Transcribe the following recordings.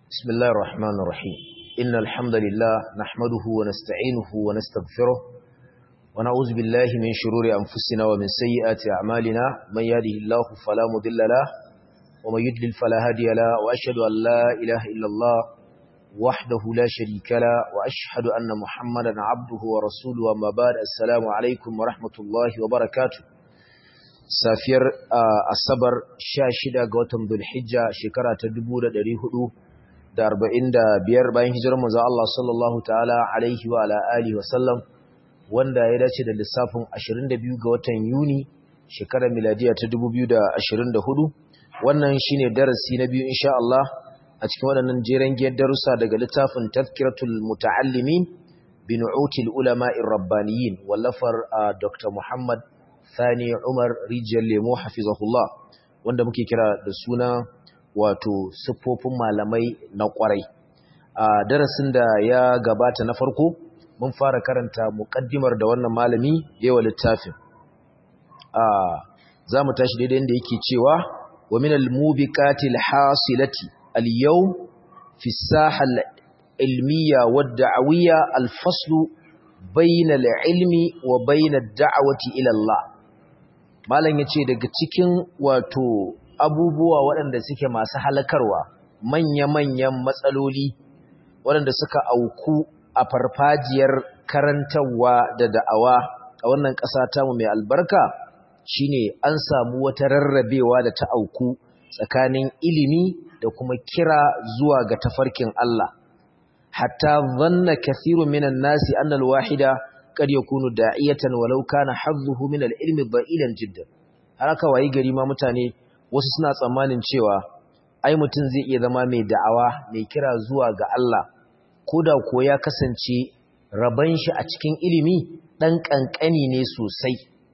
بسم الله الرحمن الرحيم إن الحمد لله نحمده ونستعينه ونستغفره ونعوذ بالله من شرور أنفسنا ومن سيئات أعمالنا من يهده الله فلا مضل له ومن يضلل فلا هادي له وأشهد أن لا إله إلا الله وحده لا شريك له وأشهد أن محمدا عبده ورسوله وما بعد السلام عليكم ورحمة الله وبركاته safiyar asabar 16 ga watan Dhulhijja shekara ta 1445 bayan hijirar manzo Allah sallallahu ta'ala alaihi wa ala alihi wa sallam wanda ya dace da lissafin 22 ga watan Yuni shekarar miladiya ta 2024 wannan shine darasi na biyu insha Allah a cikin waɗannan jeren giyar darussa daga littafin Tazkiratul Muta'allimin bi Nu'util Ulama'ir Rabbaniyin wallafar Dr. Muhammad Sani Umar Rijiyar Lemo Hafizahullah wanda muke kira da suna wato siffofin malamai na kwarai. A darasin da ya gabata na farko mun fara karanta muƙaddimar da wannan malami yawa littafin. A za mu tashi daidai da yake cewa wa min al-mubiqatil hasilati al-yawm fi sahal ilmiya wad da'awiyya al-faslu bayna al-ilmi wa bayna ad-da'wati ila Allah malam ya ce daga cikin wato abubuwa waɗanda suke masu halakarwa manya-manyan matsaloli waɗanda suka auku a farfajiyar karantarwa da da'awa a wannan ƙasa tamu mai albarka shine an samu wata rarrabewa da ta auku tsakanin ilimi da kuma kira zuwa ga tafarkin Allah hatta zanna kathirun minan nasi annal wahida kad yakunu da'iyatan walau kana hazzuhu min al-ilmi dha'ilan jiddan har aka wayi gari ma mutane wasu suna tsammanin cewa ai mutum zai iya zama mai da'awa mai kira zuwa ga Allah koda ko ya kasance raban shi a cikin ilimi dan kankani ne sosai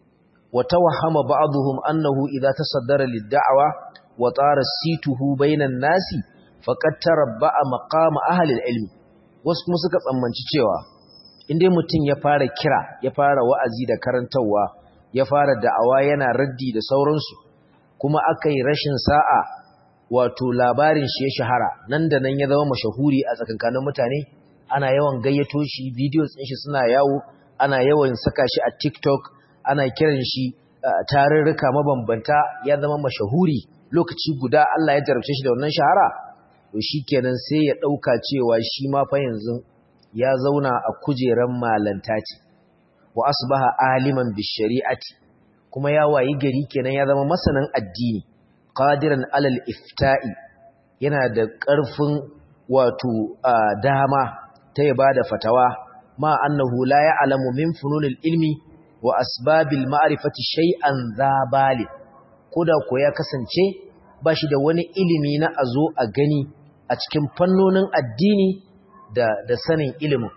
wa tawahhama ba'dhum annahu idza tasaddara lid-da'wa wa tara situhu bainan nasi faqad tarabba'a maqama ahli al-ilmi wasu kuma suka tsammanci cewa inda mutum ya fara kira ya fara wa'azi da karantarwa ya fara da'awa yana raddi da sauransu kuma aka yi rashin sa'a wato labarin shi ya shahara nan da nan ya zama mashahuri a tsakankanin mutane ana yawan gayyato shi videos ɗin shi suna yawo ana yawan saka shi a tiktok ana kiran shi tarurruka mabambanta ya zama mashahuri lokaci guda Allah ya jarabce shi da wannan shahara to shikenan sai ya ɗauka cewa shi ma fa yanzu ya zauna a kujeran malanta ce wa asbaha aliman bishari'ati kuma ya wayi gari kenan ya zama masanin addini qadiran alal ifta'i yana da ƙarfin wato dama ta ya bada fatawa ma annahu la ya'lamu min fununil ilmi wa asbabil ma'rifati shay'an zabali koda ko ya kasance bashi da wani ilimi na azo a gani a cikin fannonin addini da, da sanin ilimin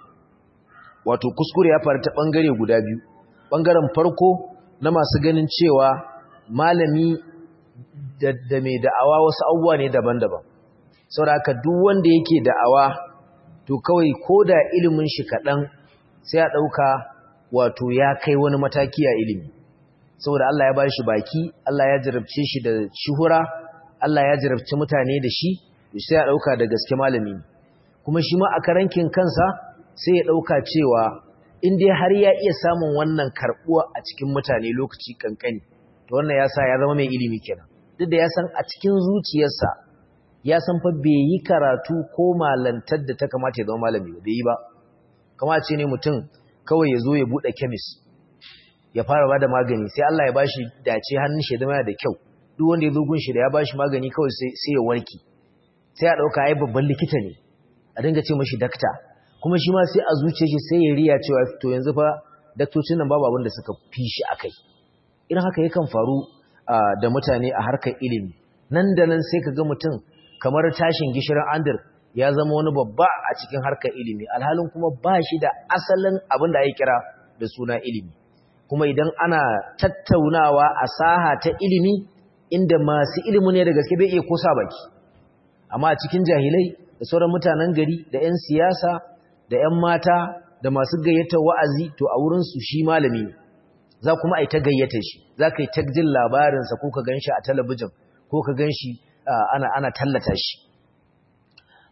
wato kuskure ya faru ta ɓangare guda biyu ɓangaren farko na masu ganin cewa malami da, da mai da'awa wasu abubuwa ne daban-daban sauraka duk wanda yake da'awa to kawai ko da ilimin shi kaɗan sai a ɗauka wato ya kai wani mataki a ilimi saboda Allah ya ba shi baki Allah ya jarabce shi da shuhura Allah ya jarabci mutane da shi sai a ɗauka da gaske malami ne kuma shi ma a karankin kansa sai ya ɗauka cewa in dai har ya iya samun wannan karɓuwa a cikin mutane lokaci kankani to wannan ya sa ya zama mai ilimi kenan duk da ya san a cikin zuciyarsa ya san fa bai yi karatu ko malantar da ta kamata ya zama malami ba bai yi ba kama ce ne mutum kawai ya zo ya buɗe kemis ya fara ba da magani sai Allah ya bashi dace hannun shi zama da kyau duk wanda ya zo gun shi da ya bashi magani kawai sai ya warke sai a ɗauka ai babban likita ne a dinga ce mashi dakta kuma shi ma sai a zuce shi sai ya riya cewa to yanzu fa daktocin nan babu abin da suka fi shi akai irin haka yakan faru da mutane a harkar ilimi nan da nan sai ka ga mutum kamar tashin gishirin andir ya zama wani babba a cikin harkar ilimi alhalin kuma ba shi da asalin abin da ake kira da suna ilimi kuma idan ana tattaunawa a saha ta ilimi inda masu ilimi ne da gaske bai iya kosa baki amma a cikin jahilai da sauran mutanen gari da 'yan siyasa da 'yan mata da masu gayyatar wa'azi to a wurinsu shi malami ne za kuma a yi ta gayyata shi za ka yi ta jin labarinsa ko ka gan shi a talabijin ko ka gan shi ana, ana tallata shi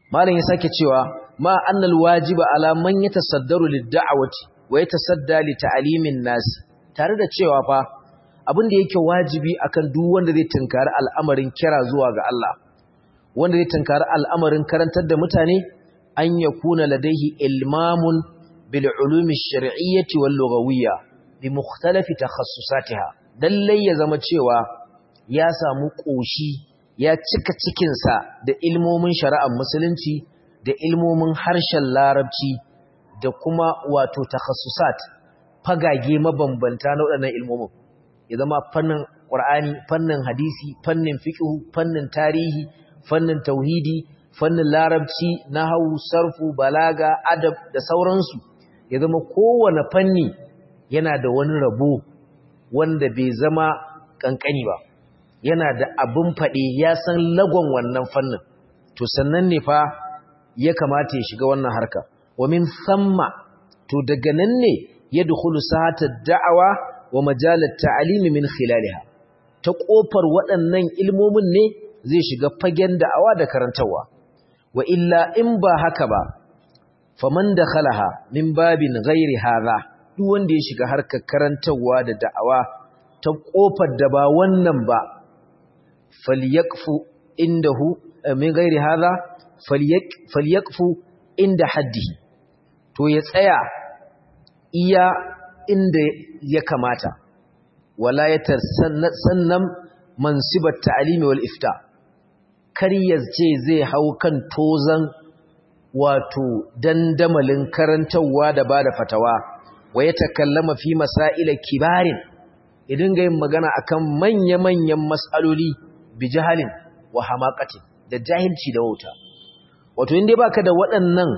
malam ya sake cewa ma annal wajiba ala man yatasaddaru lid-da'wati wa yatasadda li ta'limin nas tare da cewa fa abin da yake wajibi akan duk wanda zai tunkari al'amarin kira zuwa ga Allah wanda zai tunkari al'amarin karantar da mutane an yakuna ladaihi ilmamun bil ulumi ash-shar'iyyati wal lughawiyya bi mukhtalafi takhassusatiha lallai ya zama cewa ya samu koshi ya cika cikinsa da ilmomin shari'ar musulunci da ilmomin harshen larabci da kuma wato takhassusat fagage mabambanta na waɗannan ilmomin ya zama fannin ƙur'ani fannin hadisi fannin fiqh fannin tarihi fannin tauhidi fannin larabci nahwu sarfu balaga adab da sauransu ya zama kowane fanni yana da wani rabo wanda bai zama kankani ba yana da abin faɗe ya san lagon wannan fannin to sannan ne fa ya kamata ya shiga wannan harka wa min samma to daga nan ne ya dukulu sahata da'awa wa majalar ta'alimi min khilaliha ta kofar waɗannan ilmomin ne zai shiga fagen da'awa da karantarwa wa illa in ba haka ba faman dakhalaha min babin ghairi hadha duk wanda ya shiga harkar karantarwa da da'awa ta kofar da ba wannan ba falyakfu indahu min ghairi hadha falyakfu inda haddihi to ya tsaya iya inda ya kamata wala ya sannan mansibar ta'alimi wal ifta kar ya ce zai hau kan tozan wato dandamalin karantarwa da bada fatawa wa ya takallama fi masaila kibarin ya dinga yin magana akan manya-manyan mas'aloli bi jahalin wa hamaqatin da jahilci da wauta wato inda baka da waɗannan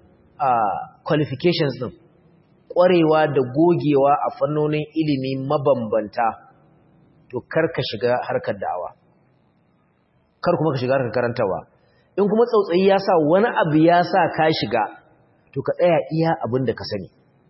qualifications din ƙwarewa da gogewa a fannonin ilimi mabambanta to kar ka shiga harkar da'awa kar kuma ka shiga harkar karantawa in kuma tsautsayi ya sa wani abu ya sa ka shiga to ka tsaya iya abin da ka sani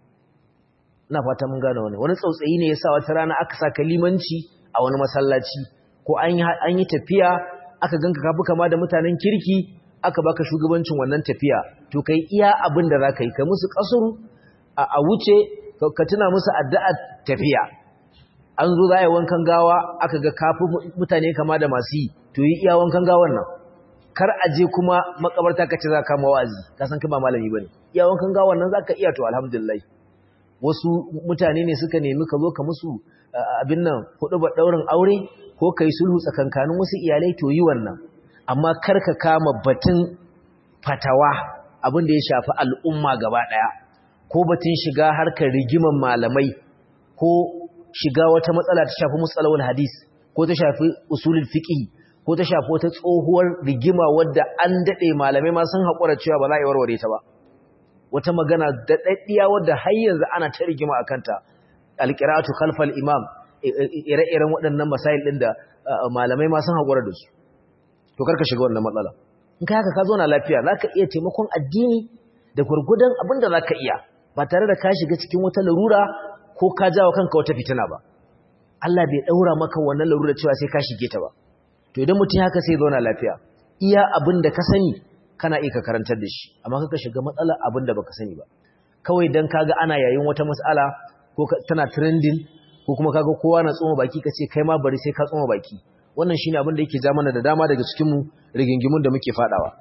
ina fata mun gane wani wani tsautsayi ne ya sa wata rana aka sa limanci a wani masallaci ko an yi tafiya aka ganka kafi kama da mutanen kirki aka baka shugabancin wannan tafiya to kai iya abin da zaka yi kai musu kasuru a wuce ka tuna musu addu'a tafiya an zo za a yi wankan gawa aka ga kafi mutane kama da masu yi to yi iya wankan gawan nan kar a je kuma makabarta ka ce za ka mawazi ka san kai ba malami bane iya wankan gawan nan zaka iya to alhamdulillah wasu mutane ne suka nemi ka zo ka musu abin nan hudu ba daurin aure ko kai sulhu tsakankanin wasu iyalai to yi wannan amma kar ka kama batun fatawa abin da ya shafi al'umma gaba daya ko batun shiga harkar rigiman malamai ko shiga wata matsala ta shafi matsalawar hadis ko ta shafi usulul fiqh ko ta shafi wata tsohuwar rigima wadda an dade malamai ma sun haƙura cewa ba za a yi warware ta ba wata magana da daddiya wadda har yanzu ana ta rigima akan ta alqira'atu khalfal imam ire-iren waɗannan masail din da malamai ma sun haƙura da su to karka shiga wannan matsala in kai haka ka zo na lafiya zaka iya taimakon addini da gurgudan abin da zaka iya ba tare da ka shiga cikin wata larura ko ka jawo kanka wata fitina ba Allah bai daura maka wannan larura cewa sai ka shige ta ba to idan mutum haka sai zauna lafiya iya abin da ka sani kana iya ka karantar da shi amma kaka shiga matsalar abin da baka sani ba kawai dan kaga ana yayin wata mas'ala ko tana trending ko kuma kaga kowa na tsoma baki kace kai ma bari sai ka tsoma baki wannan shine abin da yake ja mana da dama daga cikin mu rigingimun da muke fadawa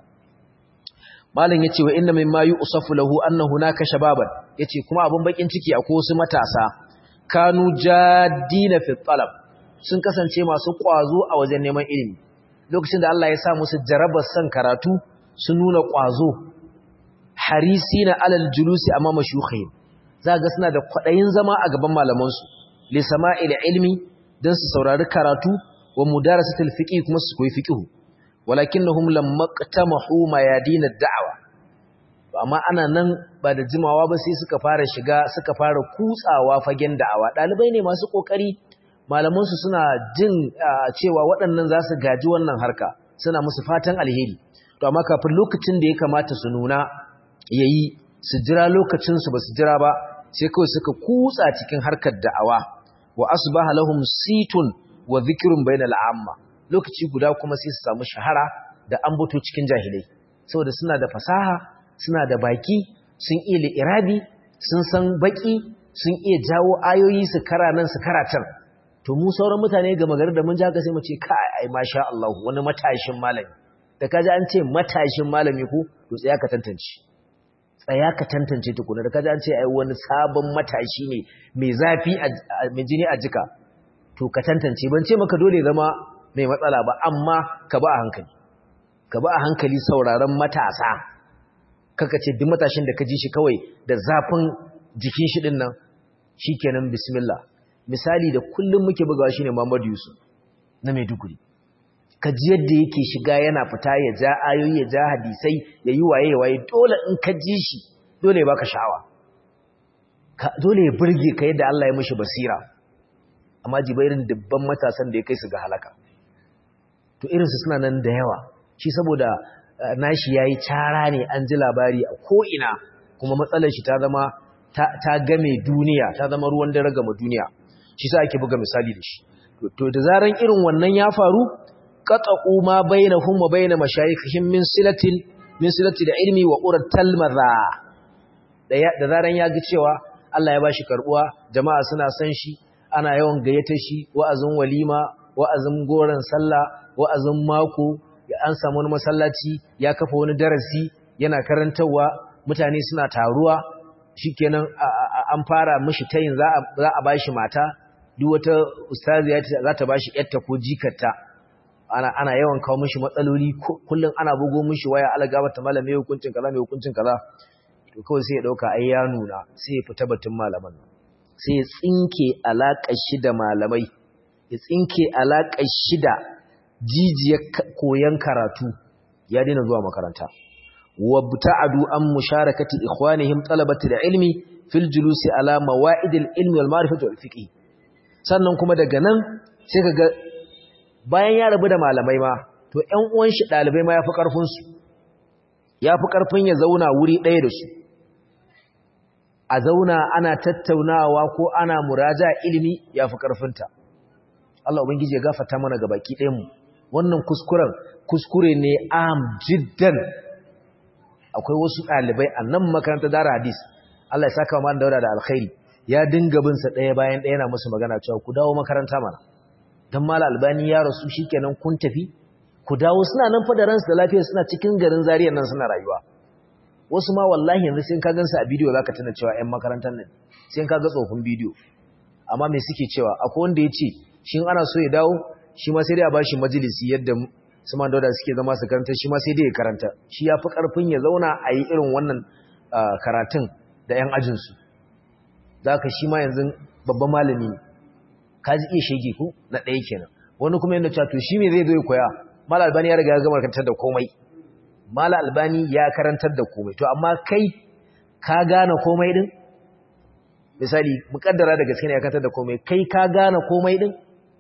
malam yace wa inna mimma yusafu lahu anna hunaka shababan yace kuma abin bakin ciki akwai wasu matasa kanu jaddina fi talab sun kasance masu kwazo a wajen neman ilimi lokacin da Allah ya sa musu jarabar san karatu sun nuna kwazo harisina alal julusi amma mashukhihim za ga suna da kwadayin zama a gaban malaman su li sama'il ilmi dan su saurari karatu wa mudarasatul fiqh kuma su koyi fiqh walakinnahum lamma qtamahu mayadin ad-da'wa amma ana nan ba da jimawa ba sai suka fara shiga suka fara kutsawa fagen da'awa dalibai ne masu kokari malaman su suna jin cewa waɗannan za su gaji wannan harka suna musu fatan alheri to amma kafin lokacin da ya kamata su nuna yayi su jira lokacin su basu jira ba sai kawai suka kutsa cikin harkar da'awa wa asbaha lahum situn wa dhikrun bainal amma lokaci guda kuma sai su samu shahara da ambato cikin jahilai saboda suna da fasaha suna da baki sun iya li'irabi sun san baki sun iya jawo ayoyi su kara nan su kara can to mu sauran mutane ga magana da mun ji haka sai mu ce kai ai masha Allah wani matashin malami da kaji an ce matashin malami ko to tsaya ka tantance tsaya ka tantance tukuna da kaji an ce ai wani sabon matashi ne mai zafi mai jini a jika to ka tantance ban ce maka dole zama mai matsala ba amma ka ba a hankali ka ba a hankali sauraron matasa kaka ce duk matashin da ka ji shi kawai da zafin jikin shi din nan shikenan bismillah misali da kullum muke bugawa shine Muhammad Yusuf na Maiduguri ka ji yadda yake shiga yana fita ya ja ayoyi ya ja hadisai ya yi waye waye dole in ka ji shi dole ya baka sha'awa dole ya burge ka yadda Allah ya mishi basira amma jibairin dubban matasan da ya kai su ga halaka to irinsu suna nan da yawa shi saboda nashi yayi cara ne an ji labari a ko'ina kuma matsalar shi ta zama ta game duniya ta zama ruwan dare gama duniya shi sa ake buga misali da shi to da zaran irin wannan ya faru qata'u ma bainahum wa bain mashayikhihim min silatin min silati da ilmi wa urat talmadha da zaran ya ga cewa Allah ya bashi karbuwa jama'a suna san shi ana yawan gayyata shi wa'azin walima wa'azin goron sallah wa'azin mako an samu wani masallaci ya kafa wani darasi yana karantarwa mutane suna taruwa shikenan an fara mishi tayin za a bashi mata duk wata ustaziya za ta bashi yarta ko jikarta ana ana yawan kawo mishi matsaloli kullum ana bugo mishi waya algaba ta malame hukuncin kaza mai hukuncin kaza to kawai sai ya dauka ai ya nuna sai ya fita batun malaman sai ya tsinke alaƙar shi da malamai ya tsinke alaƙar shi da jijiyar koyon karatu ya daina zuwa makaranta wabta'adu an musharakati ikhwanihim talabati da ilmi fil julusi ala mawa'idil ilmi wal ma'rifati wal fiqh sannan kuma daga nan sai kaga bayan ya rabu da malamai ma to ƴan uwan shi dalibai ma yafi karfin su yafi karfin ya zauna wuri ɗaya da su a zauna ana tattaunawa ko ana muraja ilimi yafi karfinta Allah ubangiji ya gafarta mana ga baki ɗayan mu wannan kuskuren kuskure ne am jiddan akwai wasu ɗalibai a nan makarantar dara hadis Allah ya saka wa daura da alkhairi ya dinga bin sa ɗaya bayan ɗaya yana musu magana cewa ku dawo makaranta mana dan mala albani ya rasu shikenan kun tafi ku dawo suna nan fa da ransu da lafiya suna cikin garin zariyar nan suna rayuwa wasu ma wallahi yanzu sai ka gansu a bidiyo zaka tuna cewa ƴan makarantar nan sai ka ga tsofin bidiyo amma me suke cewa akwai wanda ya ce shi ana so ya dawo shi ma sai dai a bashi majalisi yadda su man dauda suke zama su karanta shi ma sai dai ya karanta shi ya fi ƙarfin ya zauna a yi irin wannan karatun da 'yan ajinsu za ka shi ma yanzu babban malami ne ka ji iya shege ku na ɗaya kenan wani kuma yadda cewa to shi me zai zo ya koya mala albani ya riga ya gama karantar da komai mala albani ya karantar da komai to amma kai ka gane komai din misali mukaddara da gaske ne ya karantar da komai kai ka gane komai din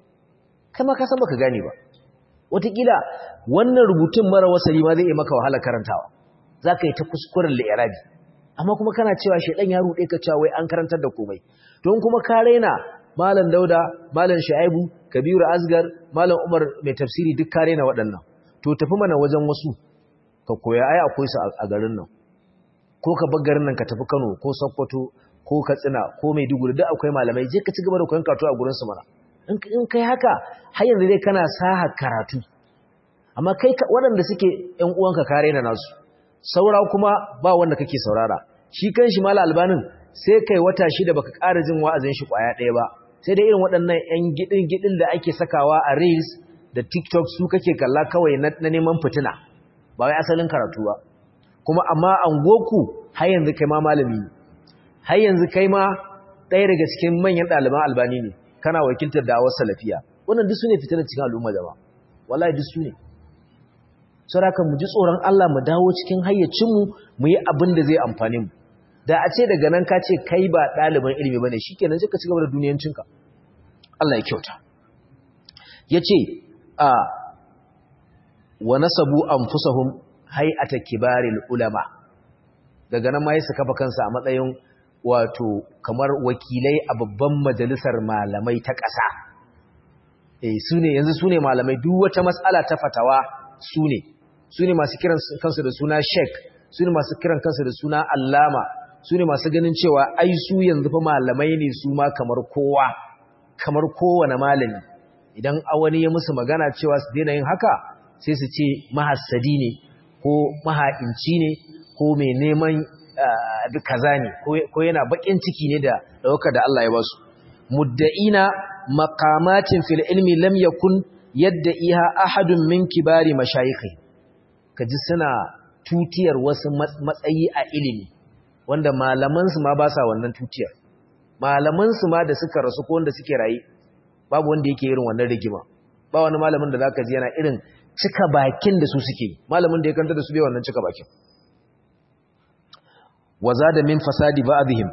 kai ma ka san baka gane ba wataƙila wannan rubutun mara wasali ma zai yi maka wahala karantawa za ka yi ta kuskuren li'irabi amma kuma kana cewa shaidan ya ruɗe ka cewa wai an karantar da komai don kuma ka raina malam dauda malam shu'aibu kabiru asgar malam umar mai tafsiri duk ka raina waɗannan to tafi mana wajen wasu ka koya ai akwai su a garin nan ko ka bar garin nan ka tafi kano ko sokoto ko katsina ko maiduguri duk akwai malamai je ka ci gaba da koyon karatu a gurin su mana in kai haka har yanzu dai kana saha karatu amma kai waɗanda suke ƴan uwanka kare na nasu saura kuma ba wanda kake saurara shi kanshi mala albanin sai kai wata shida baka ƙara jin wa'azin shi ƙwaya ɗaya ba sai dai irin waɗannan ƴan gidin gidin da ake sakawa a reels da tiktok su kake kalla kawai na neman fitina ba wai asalin karatu ba kuma amma an goku har yanzu kai ma malami ne har yanzu kai ma ɗaya daga cikin manyan ɗaliban albani ne kana wakiltar da'awar salafiya wannan duk sune fitinar cikin al'umma jama'a wallahi duk sune saboda mu ji tsoron Allah mu dawo cikin hayyacin mu mu yi abin da zai amfane mu da a ce daga nan ka ce kai ba ɗaliban ilimi bane shikenan sai ka ci gaba da duniyancinka Allah ya kyauta yace a wa nasabu anfusahum hay'ata kibaril ulama daga nan ma yasa kafa kansa a matsayin wato kamar wakilai a babban majalisar malamai ta ƙasa eh su ne yanzu su ne malamai duk wata matsala ta fatawa su ne su ne masu kiran kansu da suna sheik su ne masu kiran kansu da suna allama su ne masu ganin cewa ai su yanzu fa malamai ne su ma kamar kowa kamar kowane malami idan wani ya musu magana cewa su daina yin haka sai su ce mahassadi ne ko maha'inci ne ko mai neman kaza ne ko yana bakin ciki ne da ɗaukar da Allah ya ba su mudda'ina maqamatin fil ilmi lam yakun yadda iha ahadun min kibari mashayikhi kaji suna tutiyar wasu matsayi a ilimi wanda malaman su ma ba sa wannan tutiyar malaman su ma da suka rasu ko wanda suke raye babu wanda yake irin wannan rigima ba wani malamin da zaka ji yana irin cika bakin da su suke malamin da ya kanta da su bai wannan cika bakin wazada min fasadi ba'dihim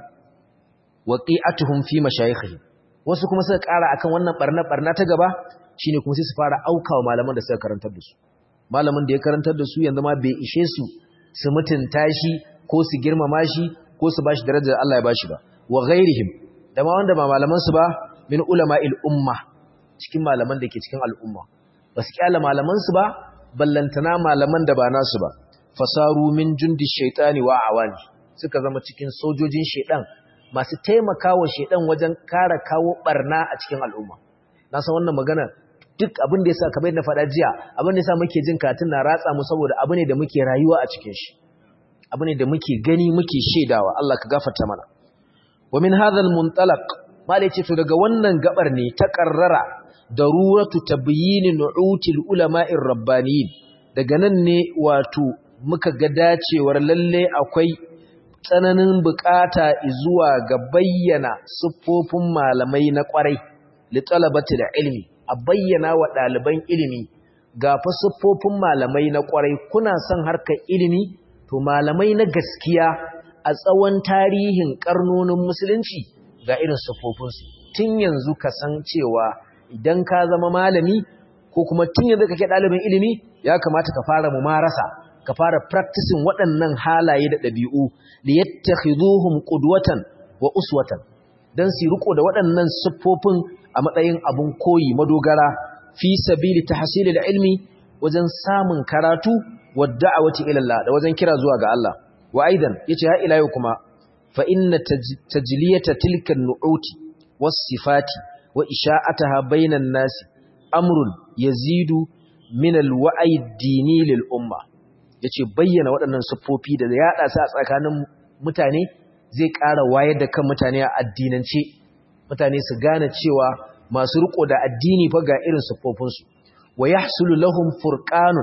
waqi'atuhum fi mashayikhihim wasu kuma suka ƙara akan wannan barna barna ta gaba shine kuma sai su fara aukawa malaman da suka karantar da su malamin da ya karantar da su yanzu ma bai ishe su su mutunta shi ko su girmama shi ko su bashi darajar Allah ya bashi ba wa ghairihim da ma wanda ba malaman su ba min ulama'il umma cikin malaman da ke cikin al'umma ba su kyala malaman su ba ballantana malaman da ba nasu ba fasaru min jundi shaytani wa awani suka zama cikin sojojin shaytan masu taimakawa shaytan wajen kara kawo barna a cikin al'umma na san wannan magana duk abin da yasa kamar na faɗa jiya abin da yasa muke jin katin na ratsa mu saboda abu ne da muke rayuwa a cikin shi abu ne da muke gani muke shaidawa Allah ka gafarta mana wa min hadha al-muntalaq malai ce to daga wannan gabar ne ta karrara daruratu tabyin nu'util ulama'ir rabbaniyin daga nan ne wato muka ga dacewar lalle akwai tsananin bukata zuwa ga bayyana siffofin malamai na kwarai li talabati da ilmi a bayyana wa ɗaliban ilimi ga fa siffofin malamai na kwarai kuna son harkar ilimi to malamai na gaskiya a tsawon tarihin karnonin musulunci ga irin siffofinsu tun yanzu ka san cewa idan ka zama malami ko kuma tun yanzu kake ɗalibin ilimi ya kamata ka fara mumarasa ka fara practicing waɗannan halaye da ɗabi'u da yattakhiduhum qudwatan wa uswatan dan su riko da waɗannan siffofin a matsayin abun koyi madogara fi sabili tahsilil ilmi wajen samun karatu wa da'awati ila Allah da wajen kira zuwa ga Allah wa aidan yace ha ila yau kuma fa inna tajliyata tilka an-nu'uti was-sifati wa isha'ataha bainan nasi amrun yazidu min al-wa'i ad-dini lil umma yace bayyana waɗannan siffofi da yaɗa su a tsakanin mutane zai ƙara wayar da kan mutane a addinance mutane su gane cewa masu riko da addini fa ga irin siffofinsu wa yahsulu lahum furqanun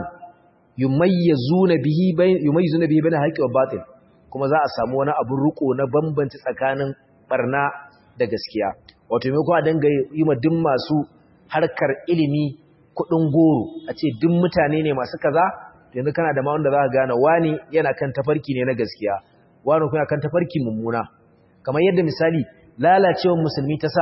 yumayyizuna bihi bayn yumayyizuna bihi bayna haqqi wa batil kuma za a samu wani abun riko na bambanci tsakanin barna da gaskiya wato me ko a danga yi ma duk masu harkar ilimi kudin goro a ce duk mutane ne masu kaza yanzu kana da ma wanda za ka gane wani yana kan tafarki ne na gaskiya wani kuma kan tafarki mummuna kamar yadda misali lalacewar musulmi ta sa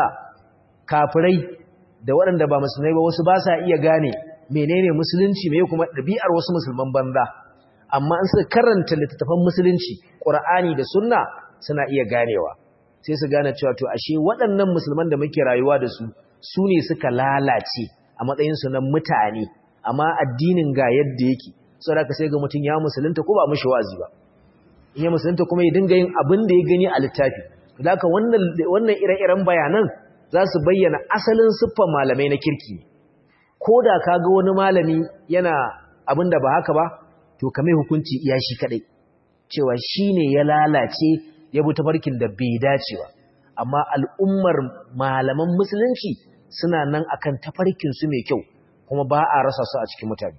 kafirai da waɗanda ba musulmai ba wasu ba sa iya gane menene musulunci me kuma ɗabi'ar wasu musulman banza amma an suka karanta littattafan musulunci ƙur'ani da sunna suna iya ganewa sai su gane cewa to ashe waɗannan musulman da muke rayuwa da su su ne suka lalace a matsayinsu na mutane amma addinin ga yadda yake saboda ka sai ga mutum ya musulunta ko ba mishi wazi ba in ya musulunta kuma ya dinga yin abin da ya gani a littafi zaka wannan wannan ire-iren bayanan za su bayyana asalin siffar malamai na kirki ko da ka ga wani malami yana abin da ba haka ba to ka mai hukunci iya shi kadai cewa shi ne ya lalace ya bi tafarkin da bai dace ba amma al'ummar malaman musulunci suna nan akan tafarkinsu mai kyau kuma ba a rasa su a cikin mutane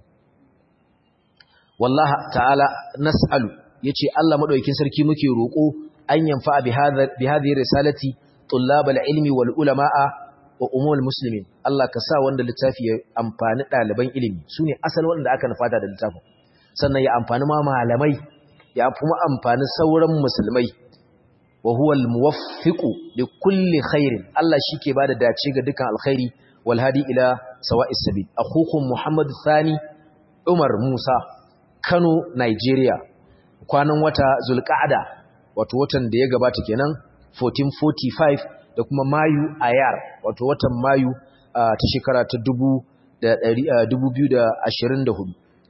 wallaha ta'ala nas'alu yace Allah madaukakin sarki muke roko an yanfa bi hadhihi risalati tullab al-ilmi wal ulama'a wa umul muslimin Allah ka sa wanda littafi ya amfani ɗaliban ilimi sune asalin wanda aka nufata da littafin sannan ya amfani ma malamai ya kuma amfani sauran musulmai wa huwa al-muwaffiqu li kulli khairin Allah shike bada dace ga dukan alkhairi wal hadi ila sawa'is sabil akhukum Muhammad Thani Umar Musa Kano Nigeria kwanan wata Zulqa'ada wato watan da ya gabata kenan 1445 da kuma Mayu Ayar wato watan Mayu ta shekara ta 2024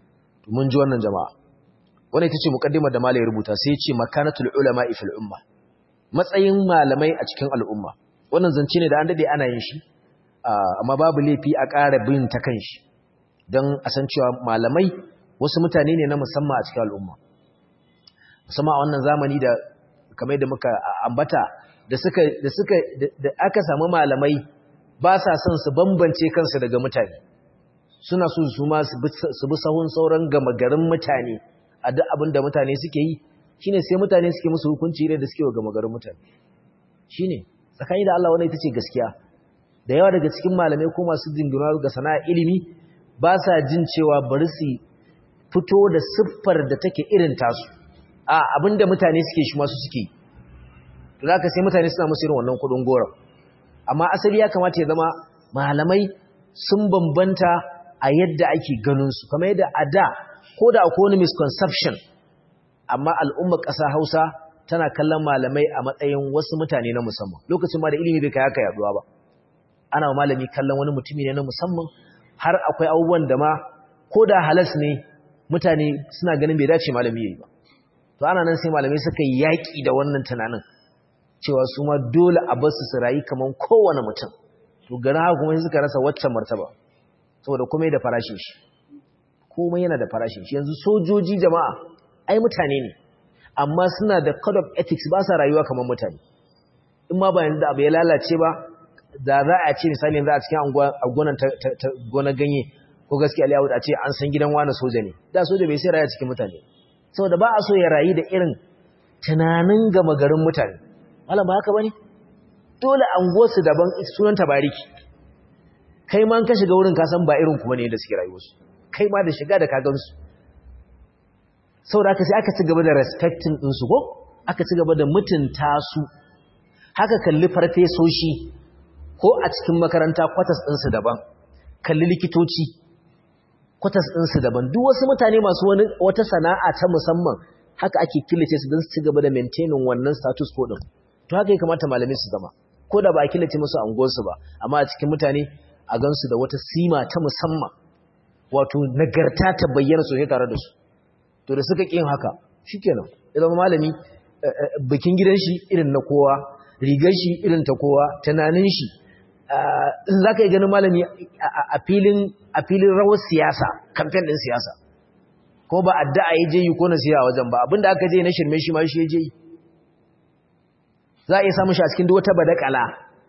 mun ji wannan jama'a wannan ita ce muqaddimar da malai rubuta sai ya ce makanatul ulama fil umma matsayin malamai a cikin al'umma wannan zance ne da an dade ana yin shi amma babu laifi a ƙara bin ta kan shi don a san cewa malamai wasu mutane ne na musamman a cikin al'umma musamman a wannan zamani da kamar da muka ambata da suka da suka da aka samu malamai ba sa son su bambance kansu daga mutane suna so su ma su bi sahun sauran gama garin mutane a duk abin da mutane suke yi shine sai mutane suke musu hukunci ne da suke wa gama garin mutane shine tsakani da Allah wannan ita ce gaskiya da yawa daga cikin malamai ko masu jingina ga sana'a ilimi ba sa jin cewa bari su fito da siffar da take irin tasu a abinda mutane suke shi masu suke to zaka sai mutane suna musu irin wannan kudin gora amma asali ya kamata ya zama malamai sun bambanta a yadda ake ganin su kamar yadda a da ko da akwai wani misconception amma al'ummar ƙasa Hausa tana kallon malamai a matsayin wasu mutane na musamman lokacin ma da ilimi bai kai haka yaduwa ba ana malami kallon wani mutumi ne na musamman har akwai abubuwan da ma ko da halas ne mutane suna ganin bai dace malami yayi ba to ana nan sai malamai suka yi yaki da wannan tunanin cewa su ma dole a bar su su rayu kaman kowane mutum to garin haka kuma suka rasa waccan martaba saboda komai da farashin shi komai yana da farashin shi yanzu sojoji jama'a ai mutane ne amma suna da code of ethics ba sa rayuwa kaman mutane in ma ba yanzu da abu ya lalace ba da za a ce misali yanzu a cikin gonan gona ganye ko gaskiya aliyawud a ce an san gidan wani soja ne da soja bai sai raya cikin mutane saboda ba a so ya rayu da irin tunanin gama garin mutane malam ba haka bane dole anguwarsu daban sunan tabariki kai ma ka shiga wurin ka san ba irin ku bane da suke rayuwarsu kai ma da shiga da ka gansu saboda haka sai aka ci gaba da respecting ɗinsu ko aka ci gaba da mutunta su haka kalli farfesoshi ko a cikin makaranta kwatas ɗinsu daban kalli likitoci kwatas ɗinsu daban duk wasu mutane masu wani wata sana'a ta musamman haka ake killace su don su ci gaba da maintaining wannan status ko ɗin to haka ya kamata malamai su zama ko da ba a killace musu anguwarsu ba amma a cikin mutane a gansu da wata sima ta musamman wato nagarta ta bayyana sosai tare da su to da suka ƙin haka shikenan ya zama malami bikin gidan shi irin na kowa rigar shi irin ta kowa tunanin shi in za ka yi ganin malami a filin rawar siyasa kamfen ɗin siyasa ko ba addu'a ya je yi ko na siya wajen ba abinda aka je na shirme shi ma shi ya je yi za a iya samun shi a cikin wata badakala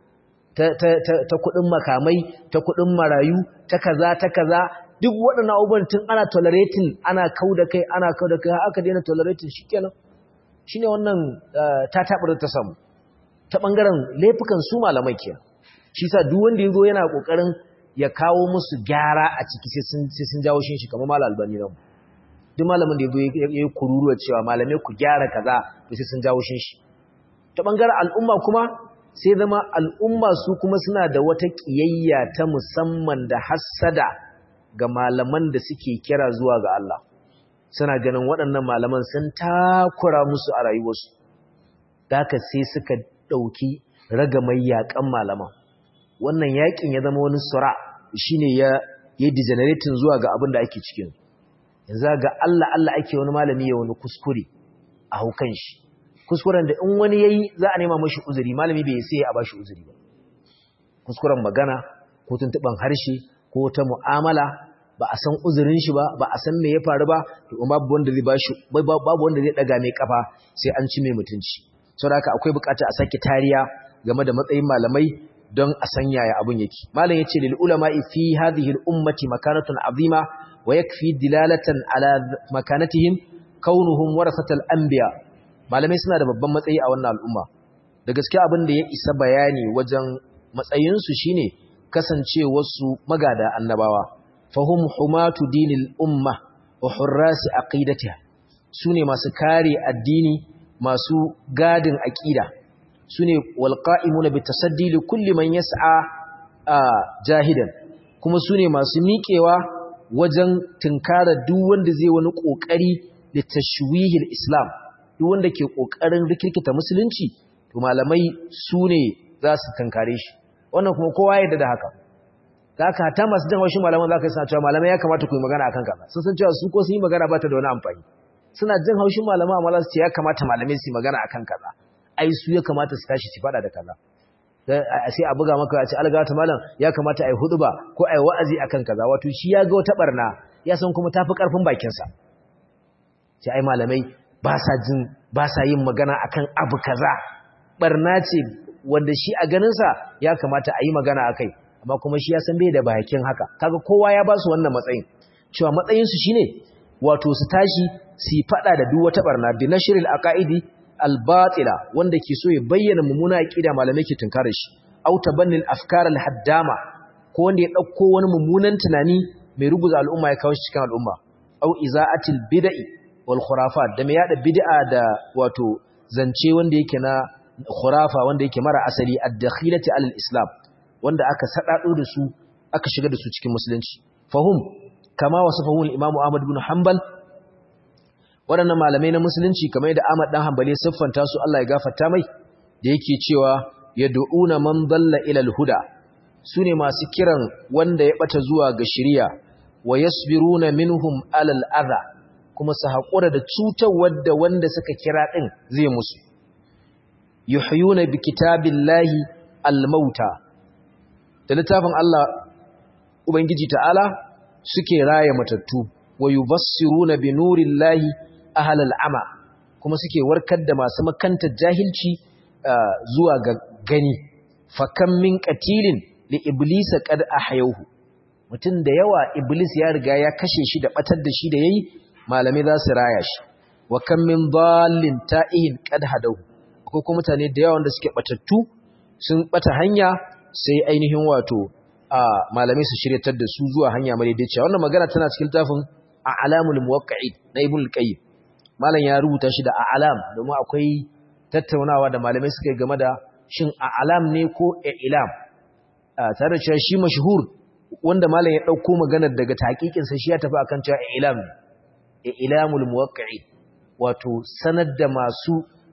ta kuɗin makamai ta kuɗin marayu ta kaza ta kaza duk waɗannan abubuwan tun ana tolerating ana kau da kai ana kau da kai aka daina tolerating shi kenan shi ne wannan ta taɓar ta samu ta ɓangaren laifukan su malamai kenan shi sa duk wanda ya zo yana ƙoƙarin ya kawo musu gyara a ciki sai sun jawo shi shi kamar malam albani nan duk malamin da ya zo ya yi kururuwa cewa malamai ku gyara kaza to sai sun jawo shi ta ɓangaren al'umma kuma sai zama al'umma su kuma suna da wata ƙiyayya ta musamman da hassada ga malaman da suke kira zuwa ga Allah suna ganin waɗannan malaman sun takura musu a rayuwarsu da haka sai suka ɗauki ragamai yaƙan malaman wannan yaƙin ya zama wani sura shine ya yi degenerating zuwa ga abin da ake cikin yanzu ga Allah Allah ake wani malami ya wani kuskure a haukan shi kuskuren da in wani yayi za a nema mashi uzuri malami bai sai a bashi uzuri ba kuskuren magana ko tuntuban harshe ko ta mu'amala ba a san uzurin shi ba ba a san me ya faru ba to babu wanda zai bashi babu wanda zai daga mai kafa sai an ci mai mutunci saboda haka akwai bukata a sake tariya game da matsayin malamai don a san yaya abun yake malam yace lil ulama fi hadhihi al ummati makanatun azima wa yakfi dilalatan ala makanatihim kaunuhum warasatal anbiya malamai suna da babban matsayi a wannan al'umma da gaskiya abin da ya isa bayani wajen matsayinsu shine kasancewarsu magada annabawa fahum humatu dinil umma wa hurrasi aqidatiha sune masu kare addini masu gadin aqida sune walqa'imuna bitasaddi li kulli man yas'a jahidan kuma sune masu miƙewa wajen tinkara duk wanda zai wani kokari da tashwihil islam duk wanda ke kokarin rikirkita musulunci to malamai sune za su tinkare shi wannan kuma kowa ya da haka da aka hata masu jan haushin malaman za ka yi suna cewa malamai ya kamata ku yi magana akan kaza sun san cewa su ko sun yi magana ba ta da wani amfani suna jin haushin malama amma za su ce ya kamata malamai su yi magana akan kaza ai su ya kamata su tashi su faɗa da kaza sai a buga maka a ce algata malam ya kamata a yi hudu ba ko a yi wa'azi akan kaza wato shi ya ga wata barna ya san kuma tafi karfin bakinsa sai ai malamai ba sa jin ba sa yin magana akan abu kaza barna ce wanda shi a ganinsa ya kamata a yi magana akai amma kuma shi ya san bai da bakin haka kaga kowa ya ba su wannan matsayin cewa matsayinsu shine wato su tashi su yi fada da duk wata barna bi nashril aqaidi al-batila wanda ke so ya bayyana mummuna aqida malamai ke tunkarar shi aw tabannil afkar al-haddama ko wanda ya dauko wani mummunan tunani mai ruguza al'umma ya kawo shi cikin al'umma aw iza'atil bid'i wal khurafat da mai yada bid'a da wato zance wanda yake na khurafa wanda yake mara asali ad-dakhilati al-islam wanda aka sadado da su aka shiga da su cikin musulunci fahum kama wasafahu al-imam Ahmad ibn Hanbal waɗannan malamai na musulunci kamar da Ahmad dan Hanbali siffanta su Allah ya gafarta mai da yake cewa yad'una man dalla ila al-huda sune masu kiran wanda ya bata zuwa ga shari'a wa yasbiruna minhum ala al-adha kuma su haƙura da cutar wadda wanda suka kira din zai musu yuhyuna bi kitabillahi al-mauta da littafin Allah ubangiji ta'ala suke raya matattu wa yubassiruna bi nurillahi ahlal ama kuma suke warkar da masu makantar jahilci zuwa ga gani fakam min qatilin li iblisa qad ahyawhu mutun da yawa iblis ya riga ya kashe shi da batar da shi da yayi malamai za su raya shi wa kam min dallin ta'ihin qad hadahu ko kuma mutane da yawa wanda suke batattu sun bata hanya sai ainihin wato a malamai su shiryatar da su zuwa hanya madaidaiciya wannan magana tana cikin tafin a alamul muwaqqi'in na ibn al-qayyim malam ya rubuta shi da a alam domin akwai tattaunawa da malamai suka yi game da shin a alam ne ko ilam tare da cewa shi mashhur wanda malam ya dauko maganar daga taqiqin sa shi ya tafi akan cewa ilam ne ilamul muwaqqi'in wato sanar da masu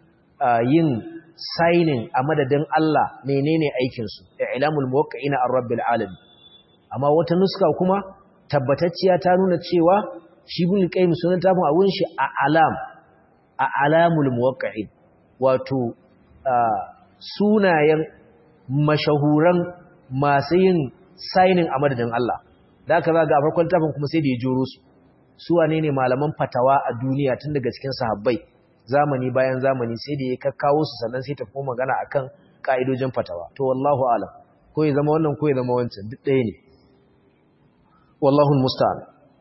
yin signing a madadin Allah menene aikinsu ilamul muwaqqi'ina ar-rabbil alamin amma wata nuska kuma tabbatacciya ta nuna cewa shi bin qayyim sunan tafin abun shi a alam a alamul muwaqqi'in wato sunayen mashahuran masu yin signing a madadin Allah da aka zaga a farkon tafin kuma sai da ya joro su su wane ne malaman fatawa a duniya tun daga cikin sahabbai zamani bayan zamani sai da ya kakkawo su sannan sai ta kuma magana akan ka'idojin fatawa to wallahu alam ko ya zama wannan ko ya zama wancan duk ɗaya ne wallahu musta'an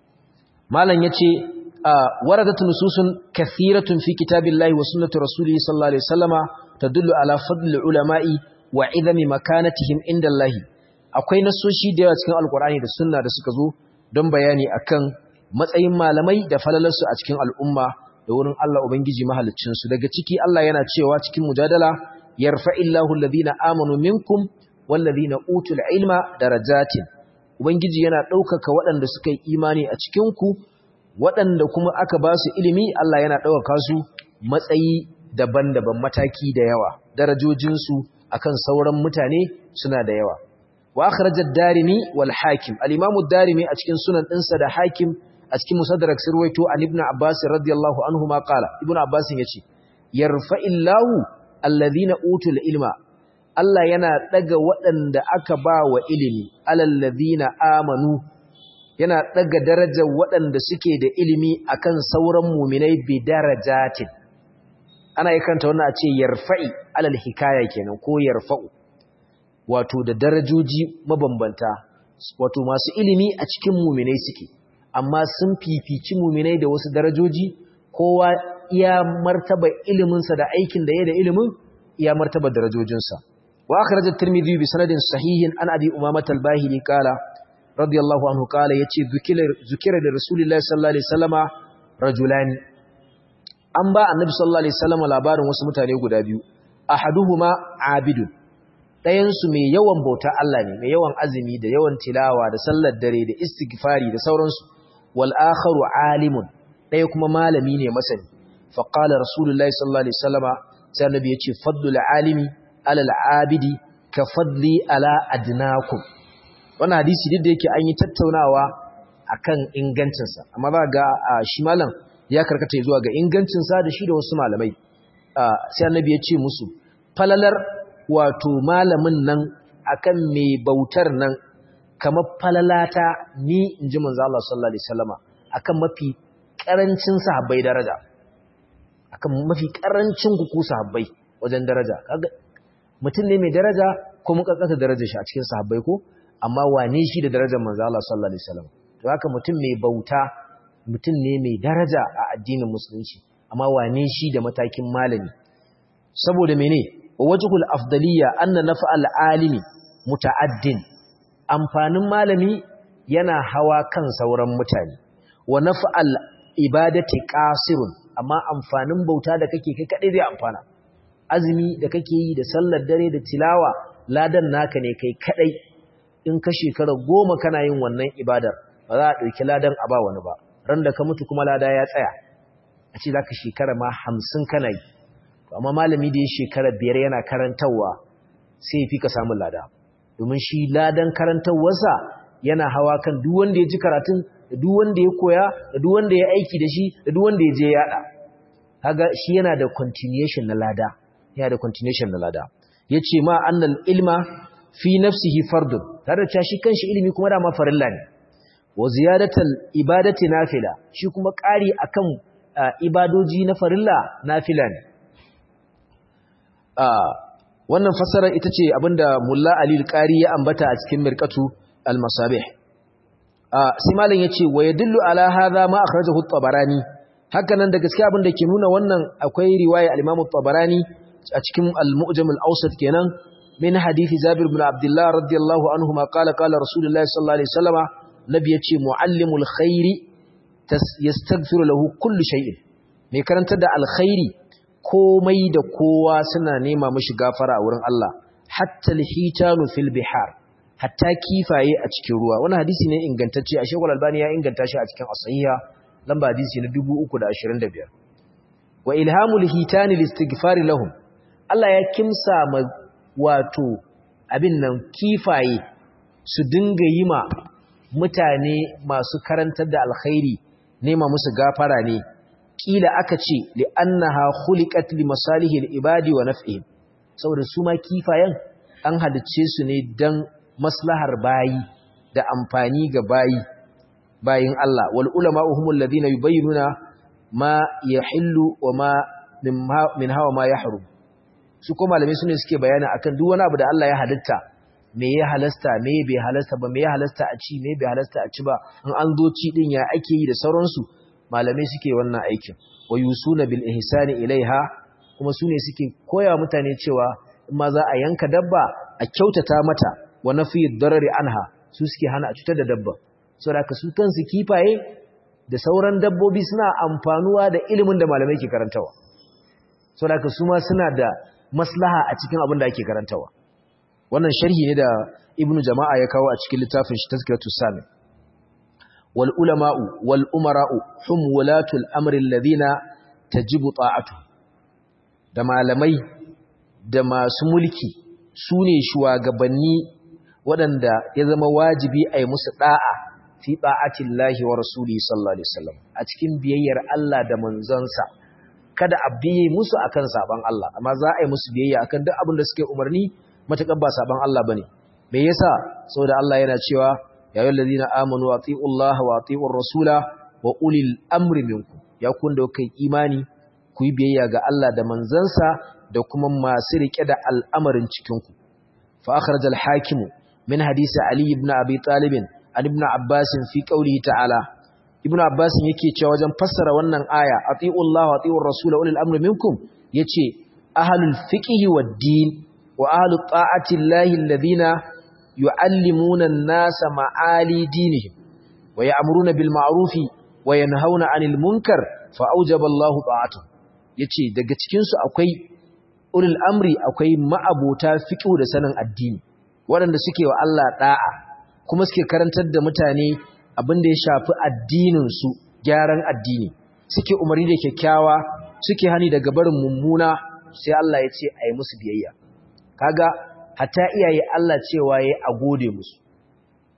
malam yace waradat nususun kathiratun fi kitabillahi wa sunnati rasulihi sallallahu alaihi wasallama tadullu ala fadli ulama'i wa idami makanatihim indallahi akwai nasoshi da yawa cikin alqur'ani da sunna da suka zo don bayani akan matsayin malamai da falalarsu a cikin al'umma da wurin Allah Ubangiji mahaliccinsu daga ciki Allah yana cewa cikin mujadala yarfa'illahu alladhina amanu minkum walladhina utul ilma darajatin Ubangiji yana ɗaukaka waɗanda suka yi imani a cikin ku waɗanda kuma aka ba su ilimi Allah yana ɗaukaka su matsayi daban-daban mataki da yawa darajojinsu akan sauran mutane suna da yawa wa akhrajad darimi wal hakim al-imamu darimi a cikin sunan ɗinsa da hakim a cikin musaddarak sirwaito an ibn abbas radiyallahu anhu ma qala ibn abbas yace yarfa'illahu alladhina utul ilma Allah yana daga waɗanda aka ba wa ilimi alladhina amanu yana daga darajar waɗanda suke da ilimi akan sauran mu'minai bi darajatin ana yakanta wannan a ce yarfa'i alal hikaya kenan ko yarfa'u wato da darajoji mabambanta wato masu ilimi a cikin mu'minai suke amma sun fifici muminai da wasu darajoji kowa iya martaba iliminsa da aikin da ya da ilimin iya martaba darajojinsa wa akhraj at-tirmidhi bi sanadin sahihin an abi umamah al-bahili qala radiyallahu anhu qala yace zukira zukira da rasulullahi sallallahu alaihi wasallama rajulani an ba annabi sallallahu alaihi wasallama labarin wasu mutane guda biyu ahaduhuma abidun ɗayan su mai yawan bauta Allah ne mai yawan azumi da yawan tilawa da sallar dare da istighfari da sauransu والآخر عالم ɗaya kuma malami ne masani faƙalar rasulullahi sallallahu alaihi wasallama sai annabi ya ce fadlul alimi alal abidi ka fadli ala adnakum wannan hadisi duk da yake an yi tattaunawa akan ingancinsa amma za ga shi malam ya karkata zuwa ga ingancinsa da shi da wasu malamai sai annabi ya ce musu falalar wato malamin nan akan mai bautar nan kamar falalata ni in ji manzo Allah sallallahu alaihi wasallama akan mafi karancin sahabbai daraja akan mafi karancin ku sahabbai wajen daraja kaga mutum ne mai daraja ko mun kankanta darajar shi a cikin sahabbai ko amma wane shi da darajar manzo Allah sallallahu alaihi wasallam to haka mutum mai bauta mutum ne mai daraja a addinin musulunci amma wane shi da matakin malami saboda mene wajhul afdaliyya anna naf'al alimi muta'addin amfanin malami yana hawa kan sauran mutane wa naf'al ibadati qasirun amma amfanin bauta da kake kai kadai zai amfana azumi da kake yi da sallar dare da tilawa ladan naka ne kai kadai in ka shekara goma kana yin wannan ibadar ba za a ɗauki ladan a ba wani ba ran da ka mutu kuma lada ya tsaya a ce za ka shekara ma hamsin kana yi amma malami da ya shekara biyar yana karantarwa sai ya fi ka samun lada domin shi ladan karantarwarsa yana hawa kan duk wanda ya ji karatun da duk wanda ya koya da duk wanda ya aiki da shi da duk wanda ya je yaɗa kaga shi yana da continuation na lada yana da continuation na lada yace ma annal ilma fi nafsihi fardun tare da shi kanshi ilimi kuma da ma farilla ne wa ziyadatal ibadati nafila shi kuma ƙari akan ibadoji na farilla nafila ne wannan fasara ita ce abinda mulla ali al-qari ya ambata a cikin mirqatu al-masabih sai malam yace wa yadullu ala hadha ma akhrajahu at-tabarani haka nan da gaskiya abinda ke nuna wannan akwai riwaya al-imam at-tabarani a cikin al-mu'jam al-awsat kenan min hadisi Jabir ibn Abdullah radiyallahu anhu ma qala qala Rasulullahi sallallahu alaihi wasallama nabi yace muallimul khairi yastaghfiru lahu kullu shay'in mai karantar da alkhairi komai da kowa suna nema mishi gafara a wurin Allah hatta alhitanu fil bihar hatta kifaye a cikin ruwa wannan hadisi ne ingantacce a Sheikhul Albani ya inganta shi a cikin as-sahiha lamba hadisi na 325 wa ilhamul hitani listighfari lahum Allah ya kimsa ma wato abin nan kifaye su dinga yi ma mutane masu karantar da alkhairi nema musu gafara ne kila aka ce li annaha khuliqat li masalihi al-ibadi wa naf'ihim saboda su ma kifayen an halicce su ne dan maslahar bayi da amfani ga bayi bayin Allah wal ulama humul ladina yubayyinuna ma yahillu wa ma min hawa ma yahrum su ko malamai sune suke bayani akan duk wani abu da Allah ya halitta me ya halasta me bai halasta ba me ya halasta a ci me bai halasta a ci ba in an zo ci din ya ake yi da sauransu malamai suke wannan aikin wa yusuna bil ihsani ilaiha kuma sune suke koya mutane cewa in ma za a yanka dabba a kyautata mata wa nafi darari anha su suke hana a cutar da dabba saboda su kansu kifaye da sauran dabbobi suna amfanuwa da ilimin da malamai ke karantawa saboda su ma suna da maslaha a cikin abin da ake karantawa wannan sharhi ne da ibnu jama'a ya kawo a cikin littafin shi tazkiratu sami wal ulama'u wal umara'u hum wulatul amri alladhina tajibu ta'atu da malamai da masu mulki sune shugabanni waɗanda ya zama wajibi a yi musu da'a fi ta'atillahi wa rasuli sallallahu alaihi wasallam a cikin biyayyar Allah da manzonsa kada a biye musu akan saban Allah amma za a yi musu biyayya akan duk abin da suke umarni matakan ba saban Allah bane me yasa saboda Allah yana cewa ya ayyuhal ladina amanu atiullaha wa atiur rasula wa ulil amri minkum ya kun da kai imani ku yi biyayya ga Allah da manzansa da kuma masu rike da al'amarin cikin ku fa akhraj al hakim min hadisi ali ibn abi talib an ibn abbas fi qawlihi ta'ala ibn abbas yake cewa wajen fassara wannan aya atiullaha wa atiur rasula ulil amri minkum yace ahlul fiqhi wad din وأهل الطاعة الله الذين يعلمون الناس معالي دينهم ويأمرون بالمعروف وينهون عن المنكر فأوجب الله طاعته yace daga cikin su akwai ulul amri akwai ma'abota fiqh da sanin addini waɗanda suke wa Allah da'a kuma suke karantar da mutane abin da ya shafi addinin su gyaran addini suke umarni da kyakkyawa suke hani daga barin mummuna sai Allah ya ce ayi musu biyayya kaga hatta iyaye Allah cewa yayi a gode musu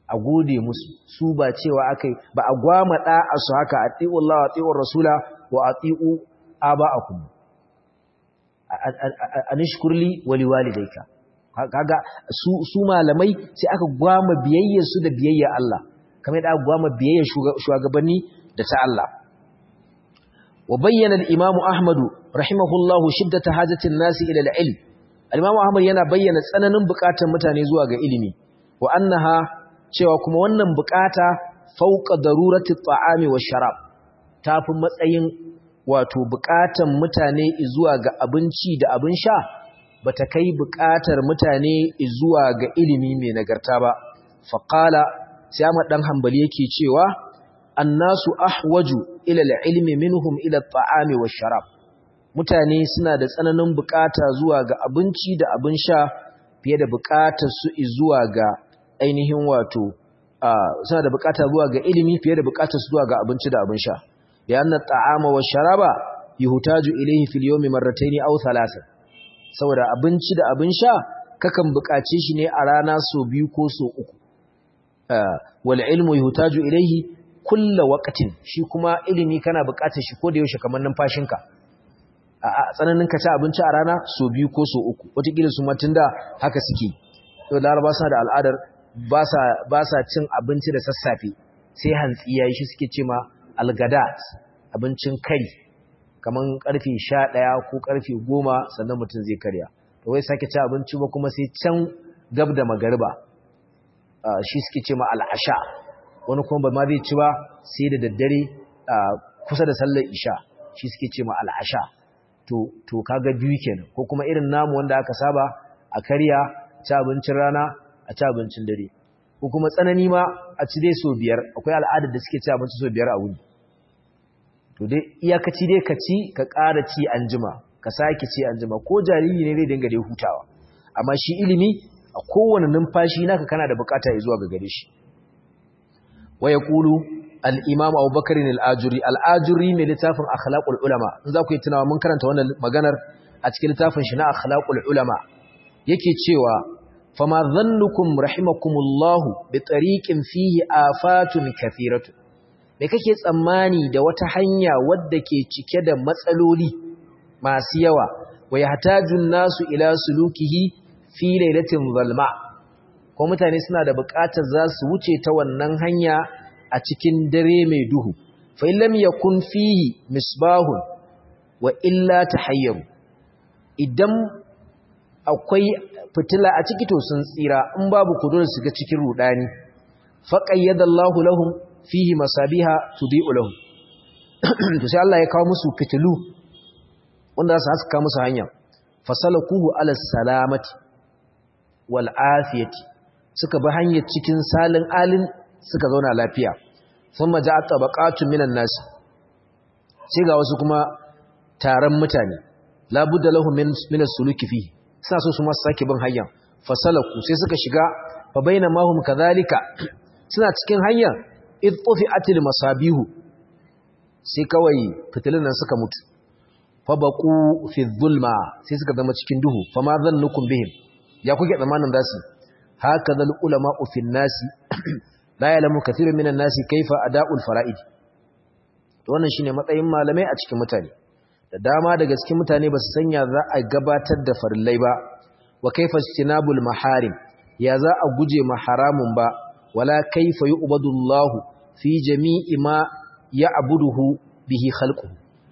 a gode musu su ba cewa akai ba a gwama da'a su haka ati'u Allah wa ati'u rasula wa ati'u aba'akum anishkurli wa liwalidayka kaga su su malamai sai aka gwama biyayyar su da biyayyar Allah kamar da aka gwama biyayyar shugabanni da ta Allah wa bayyana al-imam Ahmad rahimahullahu shiddata hajatin nasi ila al-ilm al-imam Ahmad yana bayyana tsananin bukatar mutane zuwa ga ilimi wa annaha cewa kuma wannan bukata fauqa darurati at-ta'ami wash-sharab tafi matsayin wato bukatan mutane zuwa ga abinci da abin sha bata kai bukatar mutane zuwa ga ilimi mai nagarta ba faqala sai Ahmad dan Hanbali yake cewa annasu ahwaju ila al-ilmi minhum ila at-ta'ami wash-sharab mutane suna da tsananin bukata zuwa ga abinci da abin sha fiye da bukatar su zuwa ga ainihin wato suna da bukata zuwa ga ilimi fiye da bukatar su zuwa ga abinci da abin sha لأن الطعام والشراب يحتاج إليه في اليوم مرتين أو ثلاثة saboda abinci da abin sha kakan buƙace shi ne a rana so biyu ko so uku wal ilmu yuhtaju ilayhi kulla waqtin shi kuma ilimi kana buƙatar shi ko da yaushe kamar numfashinka a tsananin ka ci abinci a rana so biyu ko so uku wataƙila su matun da haka suke to laraba suna da al'adar ba sa cin abinci da sassafe sai hantsi yayi shi suke ce ma algadat abincin kari kaman karfe 11 ko karfe 10 sannan mutum zai karya to wai sake ci abinci ba kuma sai can gab da magariba shi suke ce ma al'asha wani kuma ba ma zai ci ba sai da daddare kusa da sallar isha shi suke ce ma al'asha to to kaga biyu kenan ko kuma irin namu wanda aka saba a karya ci abincin rana a ci abincin dare ko kuma tsanani ma a ci dai so biyar akwai al'adar da suke ci abinci so biyar a wuni to dai iyakaci dai ka ci ka ƙara ci an jima ka sake ci an jima ko jariri ne zai dinga dai hutawa amma shi ilimi a kowane numfashi naka kana da bukata ya zuwa ga gare shi wa yaqulu al-imam Abu Bakar al-Ajuri al-Ajuri mai littafin akhlaqul ulama in za ku yi tunawa mun karanta wannan maganar a cikin littafin shi na akhlaqul ulama yake cewa fama dhannukum rahimakumullahu bi tariqin fihi afatun kathiratu me kake tsammani da wata hanya wadda ke cike da matsaloli masu yawa wa yahtajun nasu ila sulukihi fi lailatin zalma ko mutane suna da buƙatar za su wuce ta wannan hanya a cikin dare mai duhu fa illam yakun fihi misbahun wa illa tahayyaru idan akwai fitila a ciki to sun tsira in babu kudur su ga cikin rudani faqayyadallahu lahum fihi masabiha tudi'u lahum to sai Allah ya kawo musu fitilu wanda za su haska musu hanya fasalakuhu ala salamati wal afiyati suka bi hanyar cikin salin alin suka zauna lafiya thumma ja'a tabaqatun minan nas sai ga wasu kuma taron mutane la budda lahum min min as-suluki fihi suna so su ma sake bin hanya fasalaku sai suka shiga fa bainama hum kadhalika suna cikin hanya id tufi'atil masabihu sai kawai fitilun nan suka mutu fa baqu fi dhulma sai suka zama cikin duhu fa ma zannukum bihim ya kuke zamanin zasu hakaza ulama fi nasi la ya'lamu kathirun minan nasi kaifa ada'ul fara'id to wannan shine matsayin malamai a cikin mutane da dama daga cikin mutane ba su sanya za a gabatar da farillai ba wa kaifa istinabul maharim ya za a guje ma haramun ba wala kaifa yu'badullahu fi jami'i ma ya'buduhu bihi khalquhu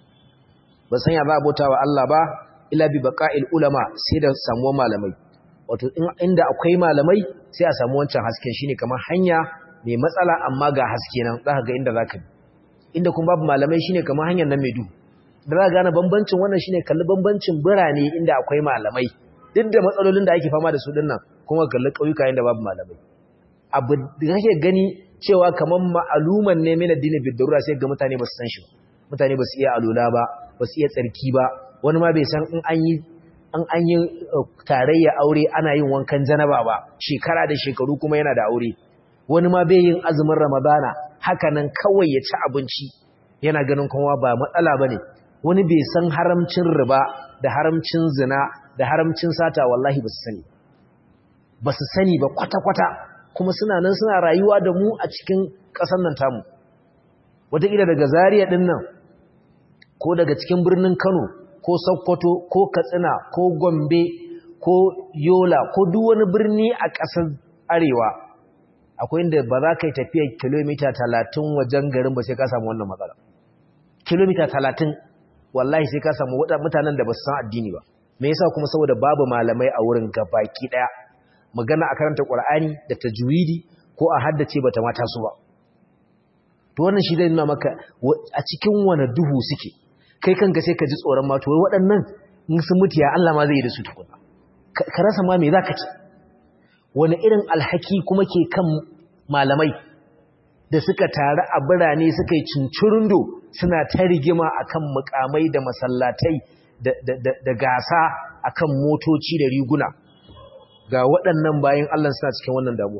ba sanya za a bauta wa Allah ba ila bi baqa'il ulama sai da samuwar malamai wato inda akwai malamai sai a samu wancan hasken shine kamar hanya mai matsala amma ga haske nan zaka ga inda zaka bi inda kuma babu malamai shine kamar hanyar nan mai duhu da za gane bambancin wannan shine kalli bambancin birane inda akwai malamai duk da matsalolin da ake fama da su dinnan kuma kalli ƙauyuka inda babu malamai abu da kake gani cewa kamar ma'aluman ne min addini bid darura sai ga mutane ba su san shi ba mutane ba su iya alula ba ba su iya tsarki ba wani ma bai san in an yi an an yi tarayya aure ana yin wankan janaba ba shekara da shekaru kuma yana da aure wani ma bai yin azumin ramadana haka nan kawai ya ci abinci yana ganin kuma ba matsala bane wani bai san haramcin riba da haramcin zina da haramcin sata wallahi ba su sani ba su sani ba kwata-kwata kuma suna nan suna rayuwa da mu a cikin ƙasar nan tamu wataƙila daga Zaria ɗin nan ko daga cikin birnin Kano ko Sokoto ko Katsina ko Gombe ko Yola ko duk wani birni a ƙasar Arewa akwai inda ba za ka yi tafiyar kilomita talatin wajen garin ba sai ka samu wannan matsala kilomita talatin wallahi sai ka samu mutanen da ba su san addini ba me yasa kuma saboda babu malamai a wurin gabaki daya magana a karanta qur'ani da tajwidi ko a haddace bata mata su ba to wannan shi zai nuna maka a cikin wani duhu suke kai kanka sai ka ji tsoron ma to waɗannan in sun mutu ya Allah ma zai yi da su tukuna ka rasa ma me zaka ci wani irin alhaki kuma ke kan malamai da suka taru a birane suka yi cincirindo suna ta rigima akan mukamai da masallatai da gasa akan motoci da riguna ga waɗannan bayan Allah suna cikin wannan damuwa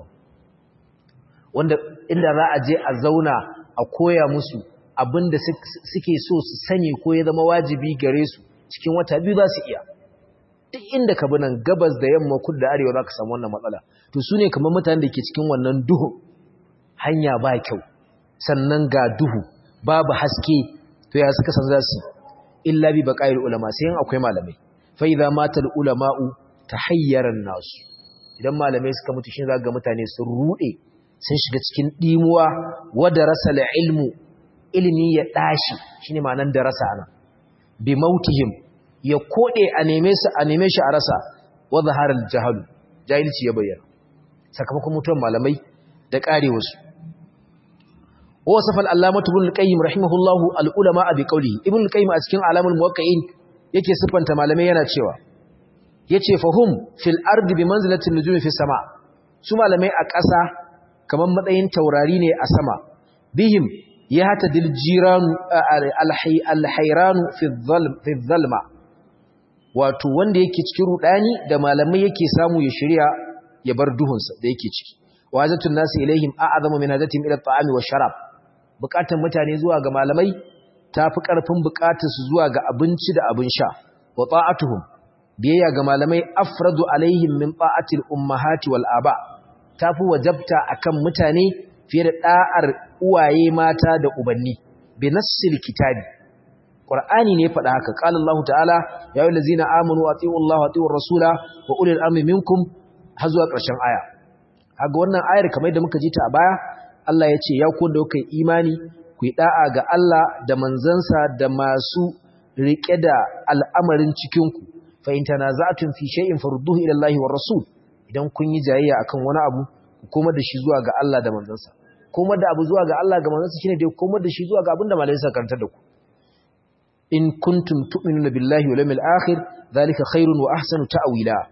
wanda inda za a je a zauna a koya musu abinda suke so su sani ko ya zama wajibi gare su cikin wata biyu za su iya duk inda ka bi nan gabas da yamma kudu da arewa za ka samu wannan matsala to su ne kamar mutanen da ke cikin wannan duhu hanya ba kyau sannan ga duhu babu haske to ya suka san za su illa bi baqail ulama sai akwai malamai fa idza mata al ulama'u tahayyara nasu idan malamai suka mutu shin za ga mutane sun rude sun shiga cikin dimuwa wa darasa al ilmu ilmi ya dashi shine ma'anar darasa ana bi mautihim ya kode a neme su a neme shi a rasa wa zahara al jahalu jahilci ya bayyana sakamakon mutuwar malamai da karewarsu ووصف العلامة ابن القيم رحمه الله العلماء بقوله ابن القيم a cikin alamul muwaqqi'in yake sifanta malamai yana cewa yace fahum fil ardi bi manzilati nujumi fi sama su malamai a ƙasa kaman matsayin taurari ne a sama bihim yahta dil jiran al-hayran fi fi dhalma wato wanda yake cikin rudani da malamai yake samu ya shirya ya bar duhunsa da yake ciki wazatun nasi ilaihim a'azamu min hadatim ila at-ta'ami wash-sharab bukatar mutane zuwa ga malamai tafi karfin bukatar su zuwa ga abinci da abin sha wa ta'atuhum biyayya ga malamai afradu alaihim min ta'atil ummahati wal aba tafi wajabta akan mutane fiye da da'ar uwaye mata da ubanni bi nassil kitabi qur'ani ne faɗa haka qala allah ta'ala ya ayyuhallazina amanu atiiu allah wa atiiur rasula wa ulil amri minkum har zuwa ƙarshen aya haga wannan ayar kamar da muka ji ta a baya Allah ya ce ya ku da kuka imani ku yi da'a ga Allah da manzansa da masu riƙe da al'amarin cikinku fa in tanaza'tum fi shay'in farudduhu ila Allah war rasul idan kun yi jayayya akan wani abu ku koma da shi zuwa ga Allah da manzansa koma da abu zuwa ga Allah ga manzansa shine dai koma da shi zuwa ga abin da malai suka karanta da ku in kuntum tu'minuna billahi wal yawmil akhir dhalika khairun wa ahsanu ta'wila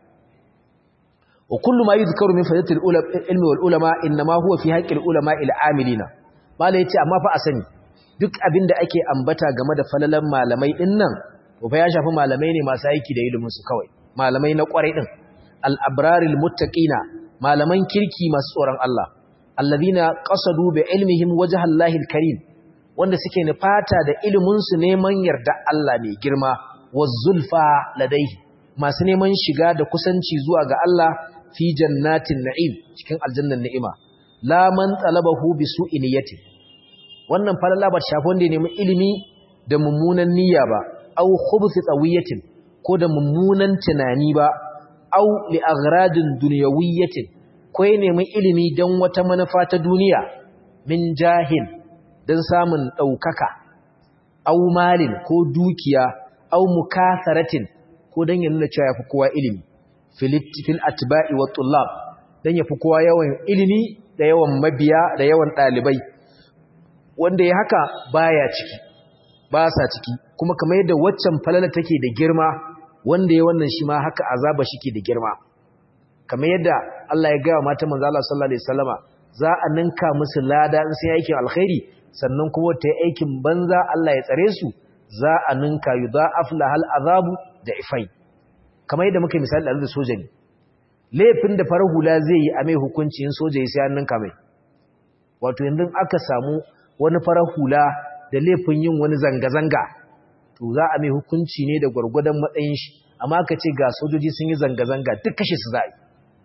وكل ما يذكر من فضيله العلم والعلماء انما هو في حق العلماء العاملين malai yace amma fa a sani duk abinda ake ambata game da falalan malamai din nan to fa ya shafi malamai ne masu aiki da ilimin su kawai malamai na kwarai din al-abraril muttaqina malaman kirki masu tsoron Allah alladhina qasadu bi ilmihim wajha Allahil karim wanda suke nufata da ilimin su neman yarda Allah mai girma wazulfa ladaihi masu neman shiga da kusanci zuwa ga Allah fi jannatin na'im cikin aljannan ni'ima la man talabahu bi su'i niyyati wannan falala ba shafi wanda ya nemi ilimi da mummunan niyya ba aw khubthi tawiyatin ko da mummunan tunani ba aw li aghradin dunyawiyatin ko ya nemi ilimi dan wata manufa ta duniya min jahil dan samun daukaka aw malin ko dukiya aw mukasaratin ko dan ya nuna cewa yafi kowa ilimi fil atba'i wa tullab dan yafi kowa yawan ilimi da yawan mabiya da yawan dalibai wanda ya haka baya ciki ba sa ciki kuma kamar yadda waccan falala take da girma wanda ya wannan shi ma haka azaba shike da girma kamar yadda Allah ya gaya mata manzo Allah sallallahu alaihi wasallama za a ninka musu lada in sai aikin alkhairi sannan kuma ta yi aikin banza Allah ya tsare su za a ninka yudha'af lahal azabu da ifai kamar yadda muka misali da soja ne laifin da farar hula zai yi a mai hukuncin soja ya sai an ninka mai wato yanzu aka samu wani farar hula da laifin yin wani zanga-zanga to za a mai hukunci ne da gwargwadon matsayin shi amma ka ce ga sojoji sun yi zanga-zanga duk kashe su za'a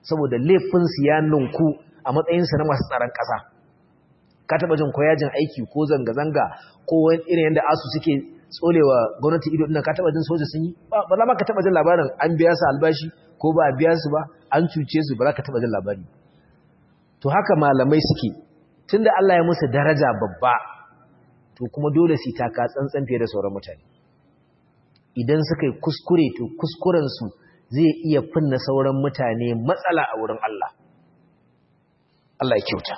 saboda laifinsu ya ninku a matsayinsu na masu tsaron ƙasa ka taɓa jin koyajin aiki ko zanga-zanga ko wani irin yadda asu suke tsolewa gwamnati ido ɗin ka taɓa jin soja sun yi ba za ma ka taɓa jin labarin an biya su albashi ko ba a biya su ba an cuce su ba za ka taɓa jin labari to haka malamai suke tunda Allah ya musu daraja babba to kuma dole su taka tsantsan fiye da sauran mutane idan suka yi kuskure to kuskurensu zai iya finna sauran mutane matsala a wurin Allah Allah ya kyauta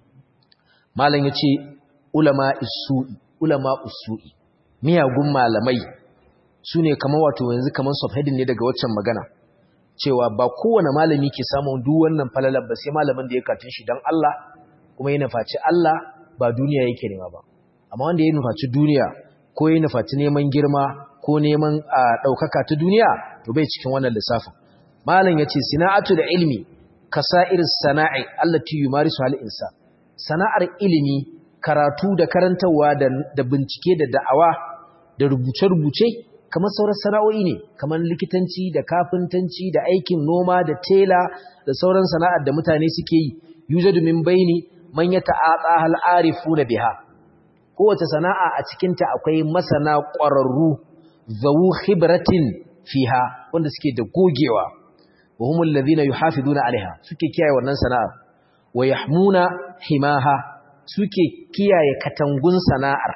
malam ya ce ulama isu'i ulama usu'i miyagun malamai su ne kamar wato yanzu kamar subheading ne daga waccan magana cewa ba kowane malami ke samun duk wannan falalar ba sai malamin da ya katun shi don Allah kuma ya nufaci Allah ba duniya yake nema ba amma wanda ya nufaci duniya ko ya nufaci neman girma ko neman ɗaukaka ta duniya to bai cikin wannan lissafin malam ya ce sana'atu da ilmi kasa'ir sana'i allati yumarisu hal insa sana'ar ilimi karatu da karantarwa da bincike da da'awa da rubuce-rubuce kamar sauran sana'o'i ne kamar likitanci da kafintanci da aikin noma da tela da sauran sana'ar da mutane suke yi yujadu min baini man yata'ata hal arifuna biha kowace sana'a a cikin ta akwai masana ƙwararru zawu khibratin fiha wanda suke da gogewa wa humul ladhina yuhafizuna alaiha suke kiyaye wannan sana'ar wa yahmuna himaha suke kiyaye katangun sana'ar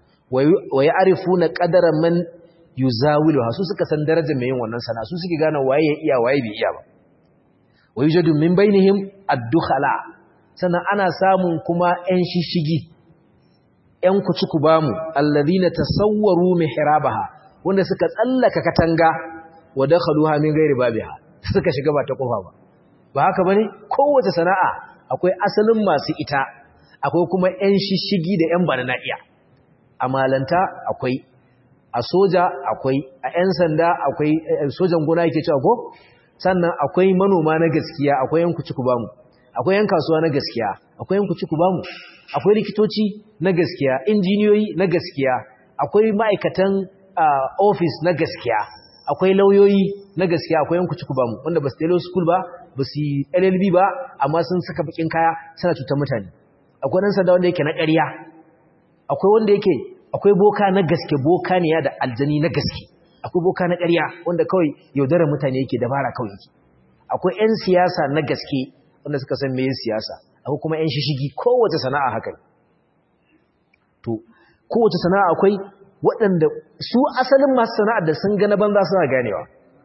wa ya'rifuna qadara man yuzawiluha su suka san darajar mai yin wannan sana'a su suke gane waye ya iya waye bai iya ba wa yujadu min bainihim ad-dukhala sannan ana samun kuma ƴan shishigi ƴan kuci bamu alladhina tasawwaru mihrabaha wanda suka tsallaka katanga wa dakhaluha min ghairi babiha suka shiga ba ta kofa ba ba haka bane kowace sana'a akwai asalin masu ita akwai kuma ƴan shishigi da ƴan bana iya a malanta akwai a soja akwai a ƴan sanda akwai sojan gona yake cewa ko sannan akwai manoma na gaskiya akwai yan kuci bamu akwai yan kasuwa na gaskiya akwai yan kuci bamu akwai likitoci na gaskiya injiniyoyi na gaskiya akwai ma'aikatan office na gaskiya akwai lauyoyi na gaskiya akwai yan kuci bamu wanda ba su tailo school ba ba su yi LLB ba amma sun saka bakin kaya suna cutar mutane akwai dan sanda wanda yake na ƙarya akwai wanda yake akwai boka na gaske boka ne ya da aljani na gaske akwai boka na ƙarya wanda kawai yaudarar mutane yake dabara kawai yake akwai 'yan siyasa na gaske wanda suka san me siyasa akwai kuma 'yan shishigi kowace sana'a haka to kowace sana'a akwai waɗanda su asalin masu sana'ar da sun gana banza suna ganewa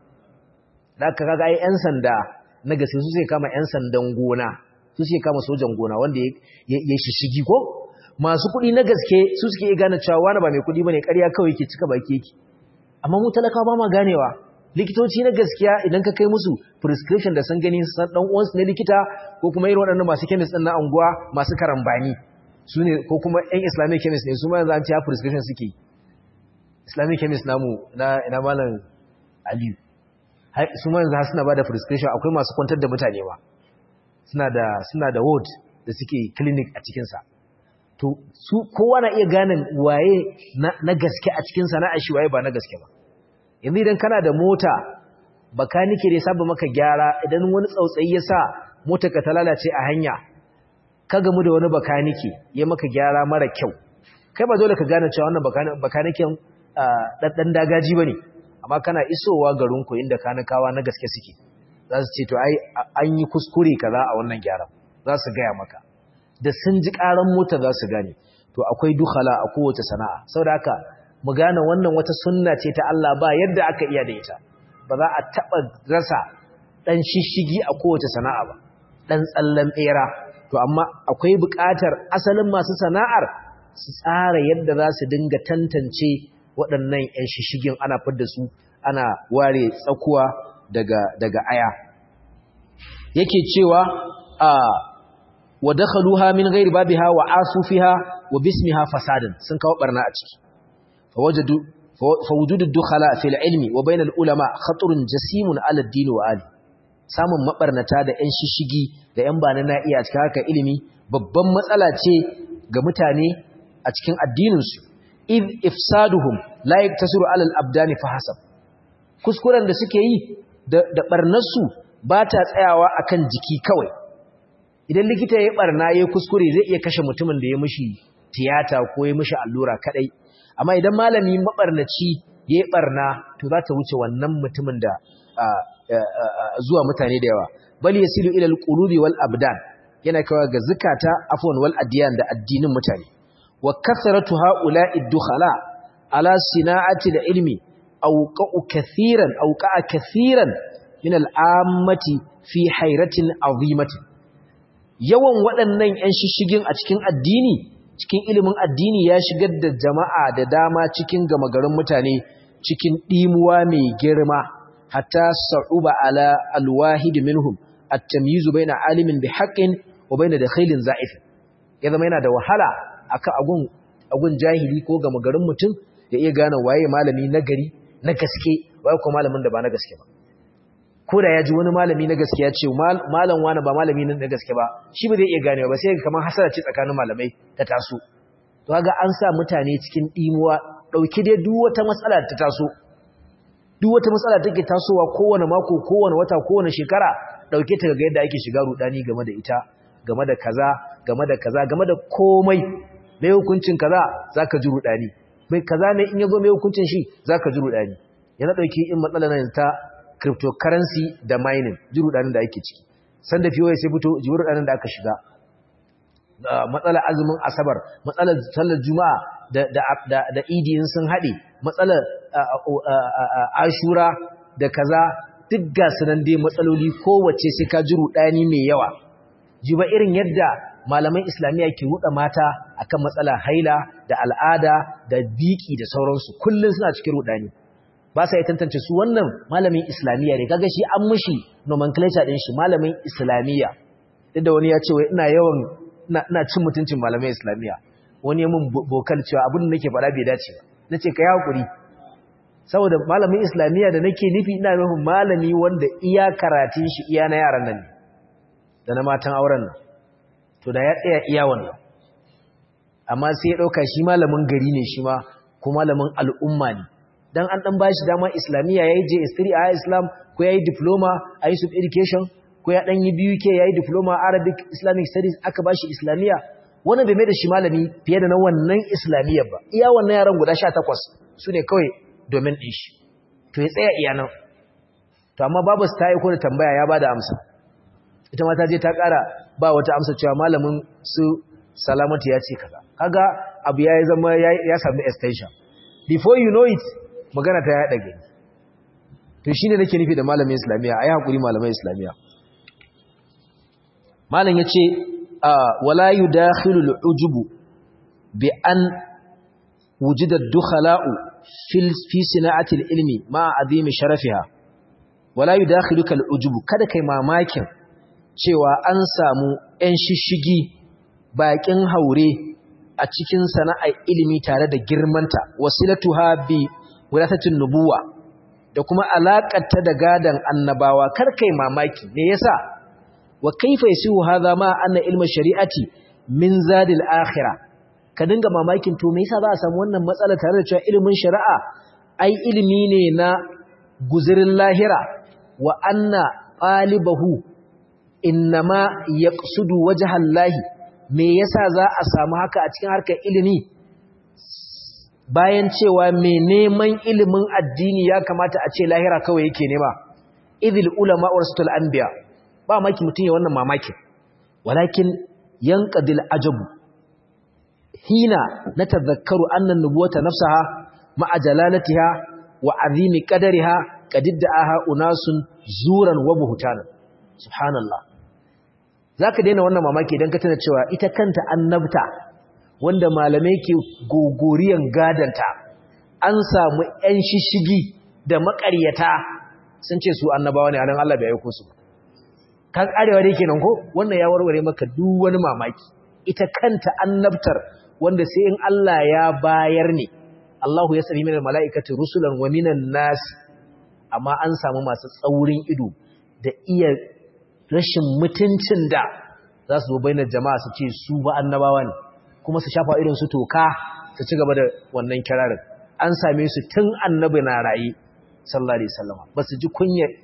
da aka kaga ai 'yan sanda na gaske su sai kama 'yan sandan gona su sai kama sojan gona wanda ya shishigi ko masu kuɗi na gaske su suke gane cewa wani ba mai kuɗi bane ƙarya kawai yake cika baki yake amma mu talaka ba ma ganewa likitoci na gaskiya idan ka kai musu prescription da san gani san dan uwansu na likita ko kuma irin waɗannan masu chemist din na anguwa masu karambani su ne ko kuma ɗan islamic chemist ne su ma yanzu an ce prescription suke islamic chemist namu na ina malam aliyu su ma yanzu suna bada prescription akwai masu kwantar da mutane ba suna da suna da ward da suke clinic a cikin sa to su kowa na iya ganin waye na gaske a cikin sana'a shi waye ba na gaske ba yanzu idan kana da mota bakanike ne saba maka gyara idan wani tsautsayi ya sa mota ka ta lalace a hanya ka gamu da wani bakanike ya maka gyara mara kyau kai ba dole ka gane cewa wannan bakaniken ɗan dagaji ba ne amma kana isowa garinku inda kanikawa na gaske suke za su ce to ai an yi kuskure kaza a wannan gyaran za su gaya maka da sun ji ƙaran mota za su gane to akwai dukhala a kowace sana'a saboda haka mu gane wannan wata sunna ce ta Allah ba yadda aka iya da ita ba za a taɓa rasa ɗan shishigi a kowace sana'a ba ɗan tsallan ɓera to amma akwai buƙatar asalin masu sana'ar su tsara yadda za su dinga tantance waɗannan 'yan shishigin ana fidda su ana ware tsakuwa daga daga aya yake cewa a wa dakhaluha min ghairi babiha wa asu fiha wa bismiha fasadan sun kawo barna a ciki فوجدوا فوجود الدخلاء في العلم وبين العلماء خطر جسيم على الدين وآله samun mabarnata da ƴan shishigi da ƴan bana na iya cikin haka ilimi babban matsala ce ga mutane a cikin addininsu id ifsaduhum la yaktasiru ala al-abdani fa hasab kuskuren da suke yi da da barnarsu ba ta tsayawa akan jiki kawai idan likita ya barna ya kuskure zai iya kashe mutumin da ya mishi tiyata ko ya mishi allura kadai amma idan malami mabarnaci ya barna to za ta wuce wannan mutumin da zuwa mutane da yawa bal yasilu ila alqulubi wal abdan yana kawo ga zakata afwan wal adiyan da addinin mutane wa kathratu haula'i dukhala ala sina'ati ilmi awqa'u kathiran awqa'a kathiran min al'ammati fi hairatin azimatin yawan waɗannan 'yan shishigin a cikin addini cikin ilimin addini ya shigar da jama'a da dama cikin gama garin mutane cikin ɗimuwa mai girma hatta sa'uba ala alwahid minhum at-tamyizu baina alimin bi haqqin wa baina dakhilin za'if ya zama yana da wahala akan agun agun jahili ko gama garin mutum ya iya gane waye malami na gari na gaske waye ko malamin da ba na gaske ba ko da ya ji wani malami na gaske ya ce malam wani ba malami na gaske ba shi ba zai iya ganewa ba sai kamar hasara ce tsakanin malamai ta taso to ga an sa mutane cikin dimuwa dauki dai duk wata matsala ta taso duk wata matsala take tasowa kowane mako kowane wata kowane shekara dauke ta ga yadda ake shiga rudani game da ita game da kaza game da kaza game da komai mai hukuncin kaza zaka ji rudani mai kaza ne in yazo mai hukuncin shi zaka ji rudani yana dauki in matsalar nan ta cryptocurrency da mining ji rudanin da ake ciki sanda fiye sai fito ji rudanin da aka shiga matsalar azumin asabar matsalar sallar juma'a da da da, da idi sun hade matsalar ashura da kaza duk ga sunan dai matsaloli kowace sai ka ji rudani mai yawa ji ba irin yadda malaman islamiyya ke ruɗa mata akan matsala haila da al'ada da biki da sauransu kullum suna cikin ruɗani ba sa yi tantance su wannan malamin islamiyya ne kaga shi an mushi nomenclature din shi malamin islamiyya duk da wani ya ce wai ina yawan ina cin mutuncin malamin islamiyya wani ya mun bokal cewa abin da nake faɗa bai dace ba nace ka yi hakuri saboda malamin islamiyya da nake nufi ina nufin malami wanda iya karatun shi iya na yaran nan ne da na matan auren nan to da ya tsaya iya wannan amma sai ya ɗauka shi malamin gari ne shi ma ko malamin al'umma ne dan an dan bashi dama islamiyya yayi JS3 a Islam ko yayi diploma a Yusuf Education ko ya dan yi BUK yayi diploma Arabic Islamic Studies aka bashi islamiyya wannan bai mai da shi malami fiye da na wannan islamiyya ba iya wannan yaran guda 18 sune kawai domin din shi to ya tsaya iya nan to amma babu ta yi ko da tambaya ya bada amsa ita ma ta je ta ƙara ba wata amsa cewa malamin su salamatu ya ce kaza kaga abu ya zama ya samu extension before you know it magana ta yaɗa gani to shi ne nake nufi da malamin islamiyya a yi haƙuri malamin islamiyya malam ya ce wala yi dakhilul ujubu bi an wujidar dukhala'u fi sina'atil ilmi ma azimi sharafiha wala yi dakhilukal ujubu kada kai mamakin cewa an samu 'yan shishigi baƙin haure a cikin sana'ar ilimi tare da girmanta wasilatuha bi wilatacin nubuwa da kuma alaƙarta da gadan annabawa kar kai mamaki me yasa wa kaifa yasihu hadha ma anna ilmin shari'ati min zadil akhirah ka dinga mamakin to me yasa za a samu wannan matsala tare da cewa ilimin shari'a ai ilimi ne na guzirin lahira wa anna qalibahu innama yaqsudu wajhallahi me yasa za a samu haka a cikin harkar ilimi bayan cewa mai neman ilimin addini ya kamata a ce lahira kawai yake nema idil ulama warasatul anbiya ba maki mutun ya wannan mamaki walakin yanqadil ajabu hina natadhakkaru anna an-nubuwata nafsaha ma'a jalalatiha wa azimi qadariha qadidda'aha unasun zuran wa buhtana subhanallah zaka daina wannan mamaki idan ka tana cewa ita kanta annabta wanda malamai ke gogoriyan gadanta an samu ‘yan shishigi da maƙaryata sun ce su annabawa ne a nan Allah bai aiko su kan arewa da yake nan ko wannan ya warware maka duk wani mamaki ita kanta annabtar wanda sai in Allah ya bayar ne Allahu ya sami minar mala'ikati rusulan wa minan nasi amma an samu masu tsaurin ido da iya rashin mutuncin da za su zo bainar jama'a su ce su ba annabawa ne kuma su shafa irin su toka su ci gaba da wannan kirarin an same su tun annabi na raye sallallahu alaihi wasallam ba su ji kunyar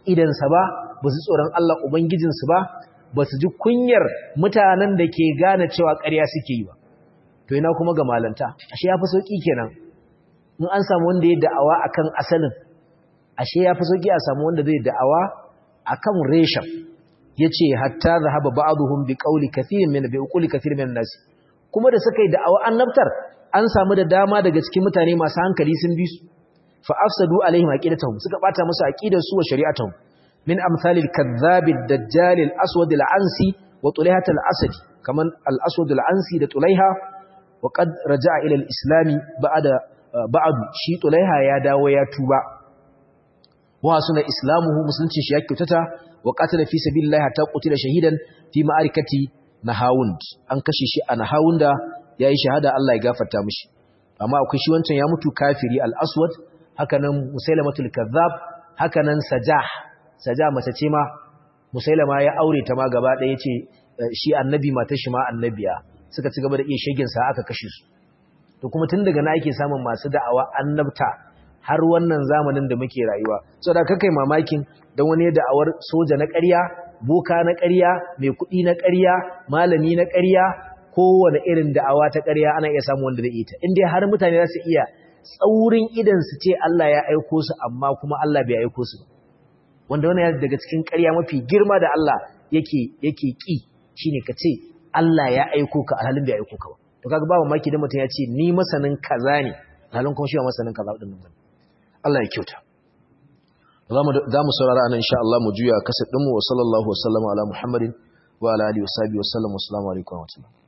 idansa ba ba su tsoron Allah ubangijinsu ba ba su ji kunyar mutanen da ke gane cewa ƙarya suke yi ba to ina kuma ga malanta ashe ya fi sauƙi kenan in an samu wanda ya da'awa akan asalin ashe ya fi sauƙi a samu wanda zai da'awa akan reshen yace hatta zahaba ba'dhum bi qawli kathirin min bi uquli kathirin min nas kuma da suka yi da'awa annabtar an samu da dama daga cikin mutane masu hankali sun bi su fa afsadu alaihim aqidatahum suka bata musu aqidar su wa shari'atuhum min amsalil kadhab ad-dajjal al-aswad al-ansi wa tulayhat al-asadi kaman al-aswad al-ansi da tulaiha wa qad raja'a ila al-islam ba'da ba'du shi tulaiha ya dawo ya tuba wa suna islamuhu musulunci shi ya kyautata wa qatala fi sabilillahi hatta qutila shahidan fi ma'arikati nahawund an kashe shi a nahawunda yayi shahada Allah ya gafarta mishi amma akwai shi wancan ya mutu kafiri al-aswad hakanan musailamatul kazzab hakanan sajah sajah mace ce ma musailama ya aure ta ma gaba ɗaya yace shi annabi matar shi ma annabiya suka ci gaba da iya shegin sa aka kashe su to kuma tun daga na ake samun masu da'awa annabta har wannan zamanin da muke rayuwa saboda kakai mamakin dan wani da'awar soja na ƙarya boka na ƙarya mai kuɗi na ƙarya malami na ƙarya kowane irin da'awa ta ƙarya ana iya samu wanda zai ita in dai har mutane za su iya tsaurin idan su ce Allah ya aiko su amma kuma Allah bai aiko su wanda wannan ya daga cikin ƙarya mafi girma da Allah yake yake ki shine ka ce Allah ya aiko ka alhalin bai aiko ka ba to kaga ba mamaki da mutum ya ce ni masanin kaza ne alhalin kuma shi ba masanin kaza din nan Allah ya kyauta za mu saurara anan insha Allah mu juya kasar ɗinmu wa sallallahu wa sallama ala Muhammadin wa ala alihi wa sahbihi wa sallam wa assalamu alaikum wa rahmatullahi